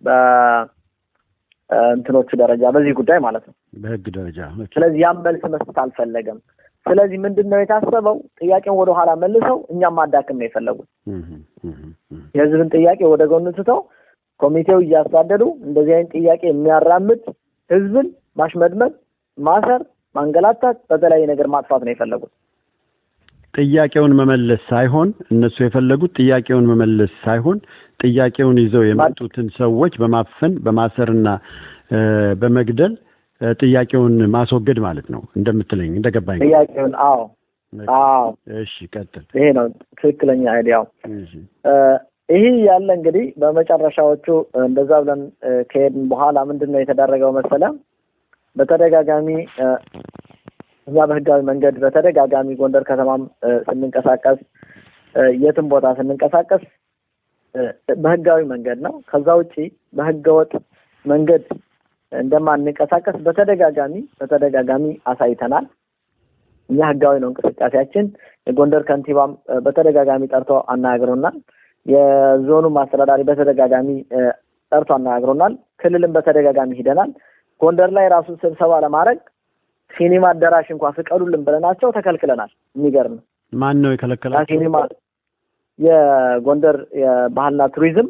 በእንትኖቹ ደረጃ በዚህ ጉዳይ ማለት ነው፣ በህግ ደረጃ። ስለዚህ ያን መልስ መስጠት አልፈለገም። ስለዚህ ምንድን ነው የታሰበው? ጥያቄውን ወደኋላ መልሰው እኛም ማዳክም ነው የፈለጉት። የህዝብን ጥያቄ ወደ ጎን ትተው ኮሚቴው እያሳደዱ እንደዚህ አይነት ጥያቄ የሚያራምድ ህዝብን ማሽመድመድ፣ ማሰር፣ ማንገላታት፣ በተለያየ ነገር ማጥፋት ነው የፈለጉት። ጥያቄውን መመለስ ሳይሆን እነሱ የፈለጉት ጥያቄውን መመለስ ሳይሆን ጥያቄውን ይዘው የመጡትን ሰዎች በማፈን በማሰርና በመግደል ጥያቄውን ማስወገድ ማለት ነው እንደምትለኝ እንደገባኝ። ጥያቄውን አዎ፣ አዎ። እሺ፣ ቀጥል። ይሄ ነው ትክክለኛ አይዲያው። ይህ ያለ እንግዲህ በመጨረሻዎቹ እንደዛ ብለን ከሄድን በኋላ ምንድን ነው የተደረገው መሰለ በተደጋጋሚ እኛ በህጋዊ መንገድ በተደጋጋሚ ጎንደር ከተማም ስንንቀሳቀስ የትም ቦታ ስንንቀሳቀስ በህጋዊ መንገድ ነው። ከዛ ውጪ በህገወጥ መንገድ እንደማንንቀሳቀስ በተደጋጋሚ በተደጋጋሚ አሳይተናል። እኛ ህጋዊ ነው እንቅስቃሴያችን። የጎንደር ከንቲባም በተደጋጋሚ ጠርቶ አናግሮናል። የዞኑም አስተዳዳሪ በተደጋጋሚ ጠርቶ አነጋግሮናል። ክልልም በተደጋጋሚ ሂደናል። ጎንደር ላይ ራሱ ስብሰባ ለማድረግ ሲኒማ አዳራሽ እንኳን ፍቀዱልን ብለናቸው ተከልክለናል። የሚገርም ማን ነው የከለከላቸው? ሲኒማ የጎንደር የባህልና ቱሪዝም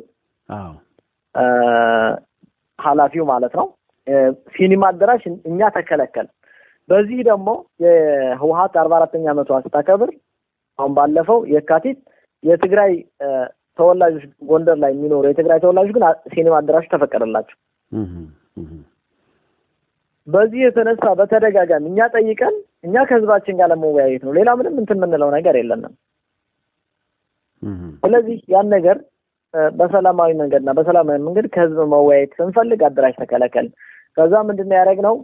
ኃላፊው ማለት ነው። ሲኒማ አዳራሽ እኛ ተከለከል። በዚህ ደግሞ የህወሀት አርባ አራተኛ ዓመቷ ስታከብር አሁን ባለፈው የካቲት የትግራይ ተወላጆች ጎንደር ላይ የሚኖሩ የትግራይ ተወላጆች ግን ሲኒማ አዳራሹ ተፈቀደላቸው። በዚህ የተነሳ በተደጋጋሚ እኛ ጠይቀን እኛ ከህዝባችን ጋር ለመወያየት ነው። ሌላ ምንም እንትን የምንለው ነገር የለንም። ስለዚህ ያን ነገር በሰላማዊ መንገድና በሰላማዊ መንገድ ከህዝብ መወያየት ስንፈልግ አዳራሽ ተከለከል። ከዛ ምንድን ነው ያደረግነው?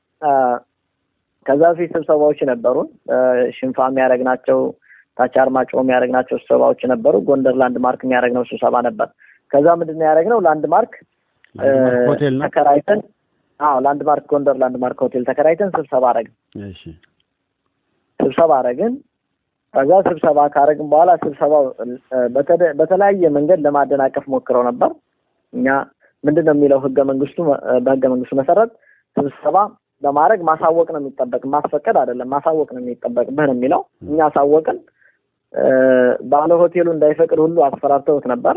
ከዛ በፊት ስብሰባዎች ነበሩን። ሽንፋ የሚያደርግናቸው ታች አርማጭሆ የሚያደርግናቸው ስብሰባዎች ነበሩ። ጎንደር ላንድ ማርክ የሚያደርግነው ስብሰባ ነበር። ከዛ ምንድን ነው ያደረግነው? ላንድ ማርክ ተከራይተን አዎ ላንድ ማርክ ጎንደር ላንድ ማርክ ሆቴል ተከራይተን ስብሰባ አረግን። እሺ ስብሰባ አረግን። ከዛ ስብሰባ ካረግን በኋላ ስብሰባው በተለያየ መንገድ ለማደናቀፍ ሞክረው ነበር። እኛ ምንድን ነው የሚለው ህገ መንግስቱ በህገ መንግስቱ መሰረት ስብሰባ በማድረግ ማሳወቅ ነው የሚጠበቅ፣ ማስፈቀድ አይደለም፣ ማሳወቅ ነው የሚጠበቅብህ ነው የሚለው። እኛ አሳወቅን። ባለ ሆቴሉ እንዳይፈቅድ ሁሉ አስፈራርተውት ነበር።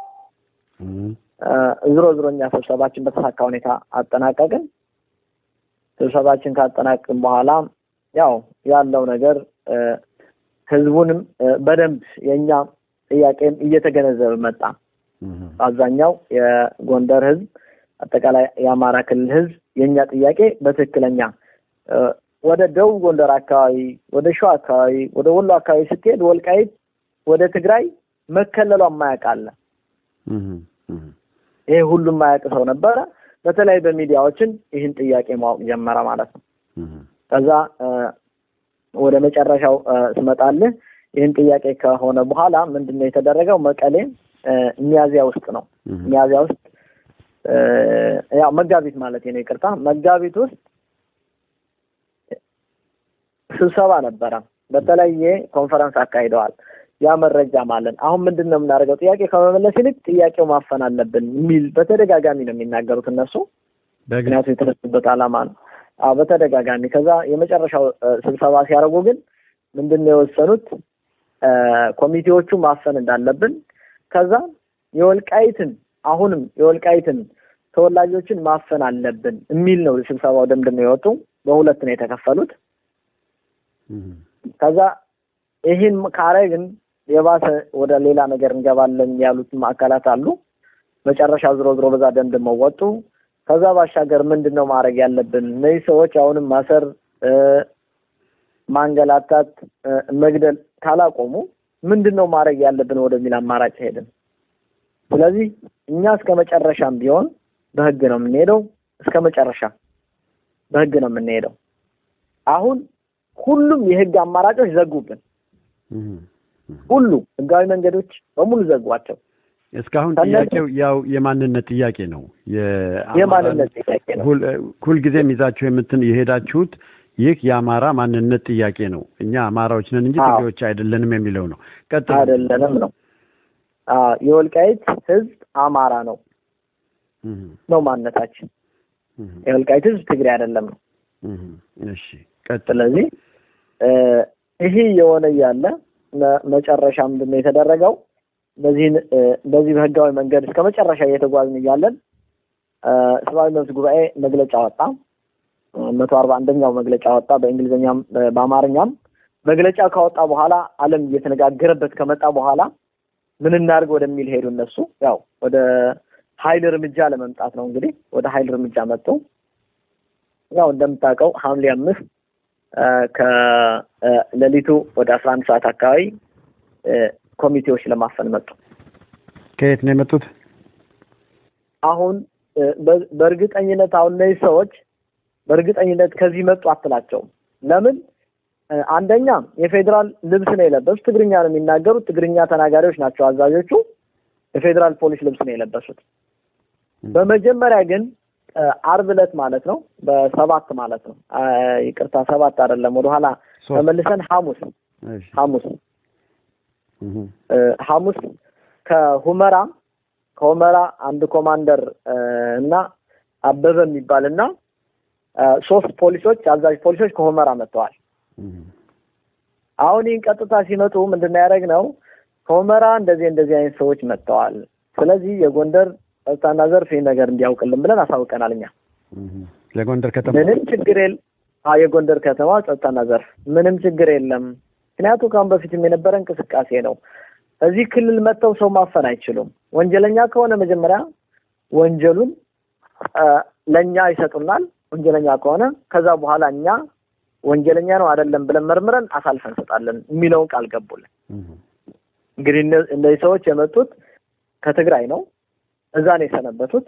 ዝሮ ዝሮ እኛ ስብሰባችን በተሳካ ሁኔታ አጠናቀቅን። ስብሰባችን ካጠናቅቅን በኋላ ያው ያለው ነገር ህዝቡንም በደንብ የእኛ ጥያቄም እየተገነዘበ መጣ። አብዛኛው የጎንደር ህዝብ፣ አጠቃላይ የአማራ ክልል ህዝብ የእኛ ጥያቄ በትክክለኛ ወደ ደቡብ ጎንደር አካባቢ፣ ወደ ሸዋ አካባቢ፣ ወደ ወሎ አካባቢ ስትሄድ ወልቃይት ወደ ትግራይ መከለሏ የማያውቅ አለ። ይሄ ሁሉም የማያውቅ ሰው ነበረ። በተለይ በሚዲያዎችን ይህን ጥያቄ ማወቅ ጀመረ ማለት ነው። ከዛ ወደ መጨረሻው ስመጣልህ ይህን ጥያቄ ከሆነ በኋላ ምንድን ነው የተደረገው? መቀሌ ሚያዚያ ውስጥ ነው ሚያዚያ ውስጥ ያው መጋቢት ማለት ነው፣ ይቅርታ መጋቢት ውስጥ ስብሰባ ነበረ። በተለየ ኮንፈረንስ አካሂደዋል። ያ መረጃ ማለት አሁን ምንድን ነው የምናደርገው? ጥያቄ ከመመለስ ይልቅ ጥያቄው ማፈን አለብን የሚል በተደጋጋሚ ነው የሚናገሩት እነሱ። ምክንያቱም የተነሱበት ዓላማ ነው። አዎ በተደጋጋሚ ከዛ የመጨረሻው ስብሰባ ሲያደርጉ ግን ምንድን ነው የወሰኑት? ኮሚቴዎቹ ማፈን እንዳለብን ከዛ የወልቃይትን አሁንም የወልቃይትን ተወላጆችን ማፈን አለብን የሚል ነው ስብሰባው ደምድም ነው የወጡ። በሁለት ነው የተከፈሉት። ከዛ ይህን ካረግን የባሰ ወደ ሌላ ነገር እንገባለን ያሉትም አካላት አሉ። መጨረሻ ዝሮ ዝሮ በዛ ደምድመው ወጡ። ከዛ ባሻገር ምንድን ነው ማድረግ ያለብን? እነዚህ ሰዎች አሁንም ማሰር፣ ማንገላታት፣ መግደል ካላቆሙ ምንድን ነው ማድረግ ያለብን ወደሚል አማራጭ ሄድን። ስለዚህ እኛ እስከ መጨረሻም ቢሆን በህግ ነው የምንሄደው። እስከ መጨረሻ በህግ ነው የምንሄደው። አሁን ሁሉም የህግ አማራጮች ዘጉብን። ሁሉ ህጋዊ መንገዶች በሙሉ ዘጓቸው። እስካሁን ጥያቄው ያው የማንነት ጥያቄ ነው። የማንነት ጥያቄ ነው። ሁልጊዜም ይዛችሁ የምትን የሄዳችሁት ይህ የአማራ ማንነት ጥያቄ ነው። እኛ አማራዎች ነን እንጂ ትግሬዎች አይደለንም የሚለው ነው። ቀጥል። አይደለንም ነው። የወልቃይት ህዝብ አማራ ነው ነው ማንነታችን። የወልቃይት ህዝብ ትግሬ አይደለም ነው። እሺ ቀጥል። ስለዚህ ይሄ የሆነ እያለ መጨረሻ ምንድን ነው የተደረገው? በዚህን በዚህ በህጋዊ መንገድ እስከ መጨረሻ እየተጓዝን እያለን ሰብአዊ መብት ጉባኤ መግለጫ ወጣ። መቶ አርባ አንደኛው መግለጫ ወጣ። በእንግሊዝኛም በአማርኛም መግለጫ ካወጣ በኋላ ዓለም እየተነጋገረበት ከመጣ በኋላ ምን እናድርግ ወደሚል ሄዱ። እነሱ ያው ወደ ኃይል እርምጃ ለመምጣት ነው እንግዲህ ወደ ኃይል እርምጃ መጡ። ያው እንደምታውቀው ሐምሌ አምስት ከሌሊቱ ወደ አስራ አንድ ሰዓት አካባቢ ኮሚቴዎች ለማፈን መጡ። ከየት ነው የመጡት? አሁን በእርግጠኝነት አሁን እነዚህ ሰዎች በእርግጠኝነት ከዚህ መጡ አትላቸውም። ለምን? አንደኛ የፌዴራል ልብስ ነው የለበሱት። ትግርኛ ነው የሚናገሩት። ትግርኛ ተናጋሪዎች ናቸው አዛዦቹ። የፌዴራል ፖሊስ ልብስ ነው የለበሱት። በመጀመሪያ ግን አርብ ዕለት ማለት ነው በሰባት ማለት ነው ይቅርታ፣ ሰባት አይደለም ወደኋላ ተመልሰን ሐሙስ ሐሙስ ሐሙስ ከሁመራ ከሁመራ አንድ ኮማንደር እና አበበ የሚባል እና ሶስት ፖሊሶች አዛዥ ፖሊሶች ከሁመራ መጥተዋል። አሁን ይህን ቀጥታ ሲመጡ ምንድን ነው ያደረግነው? ከሁመራ እንደዚህ እንደዚህ አይነት ሰዎች መጥተዋል። ስለዚህ የጎንደር ጸጥታና ዘርፍ ይህን ነገር እንዲያውቅልን ብለን አሳውቀናል። እኛ የጎንደር ከተማ ምንም ችግር የለ የጎንደር ከተማ ጸጥታና ዘርፍ ምንም ችግር የለም። ምክንያቱ ከአሁን በፊትም የነበረ እንቅስቃሴ ነው። እዚህ ክልል መጥተው ሰው ማፈን አይችሉም። ወንጀለኛ ከሆነ መጀመሪያ ወንጀሉን ለእኛ ይሰጡናል። ወንጀለኛ ከሆነ ከዛ በኋላ እኛ ወንጀለኛ ነው አይደለም ብለን መርምረን አሳልፈን እንሰጣለን የሚለውን ቃል ገቡልን። እንግዲህ እነዚህ ሰዎች የመጡት ከትግራይ ነው። እዛ ነው የሰነበቱት።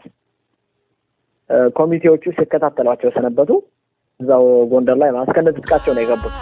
ኮሚቴዎቹ ሲከታተሏቸው የሰነበቱ እዛው ጎንደር ላይ ማስከነ ትጥቃቸው ነው የገቡት።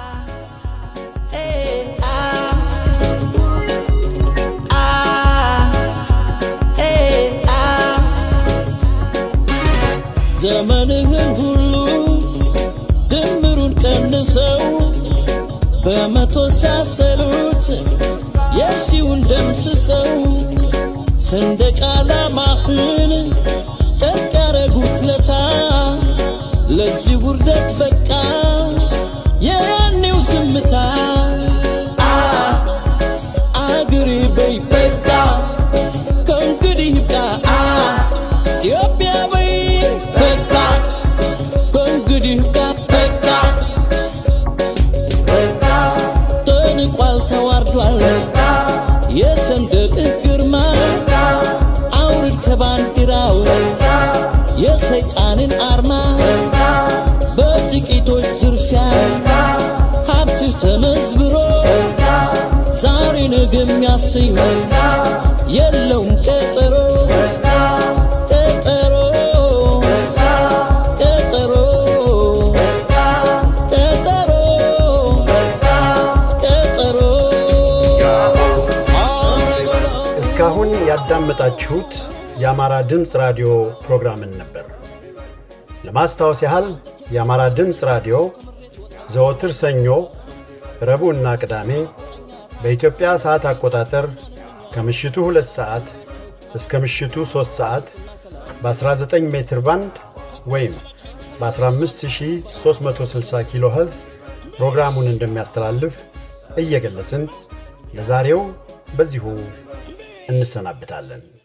ዘመንህን ሁሉ ድምሩን ቀንሰው በመቶ ሲያሰሉት የሺውን ደምስሰው ሰንደቅ ዓላማህን ጨርቅ ያረጉት ለታ ለዚህ ውርደት በቃ የያኔው ዝምታ አገሬ በይ በቃ ከእንግዲህ ይብቃ ኢትዮጵያ በይ በቃ ከእንግዲህ ይብቃ በቃ ተንቋል ተዋርዷል የሰንደቅህ ግርማ አውርድ ከባንዲራው የሰይጣንን አርማ በጥቂቶች ዝርፊያ ሀብት ተመዝብሮ ዛሬ ነገ የሚያሰኝ የለውም ቀጠሮ ቀጠሮ ቀጠሮ ቀጠሮ ቀጠሮ እስካሁን ያዳመጣችሁት የአማራ ድምፅ ራዲዮ ፕሮግራምን ነበር። ለማስታወስ ያህል የአማራ ድምፅ ራዲዮ ዘወትር ሰኞ፣ ረቡዕና ቅዳሜ በኢትዮጵያ ሰዓት አቆጣጠር ከምሽቱ ሁለት ሰዓት እስከ ምሽቱ ሦስት ሰዓት በ19 ሜትር ባንድ ወይም በ15360 ኪሎ ኸርዝ ፕሮግራሙን እንደሚያስተላልፍ እየገለጽን ለዛሬው በዚሁ እንሰናብታለን።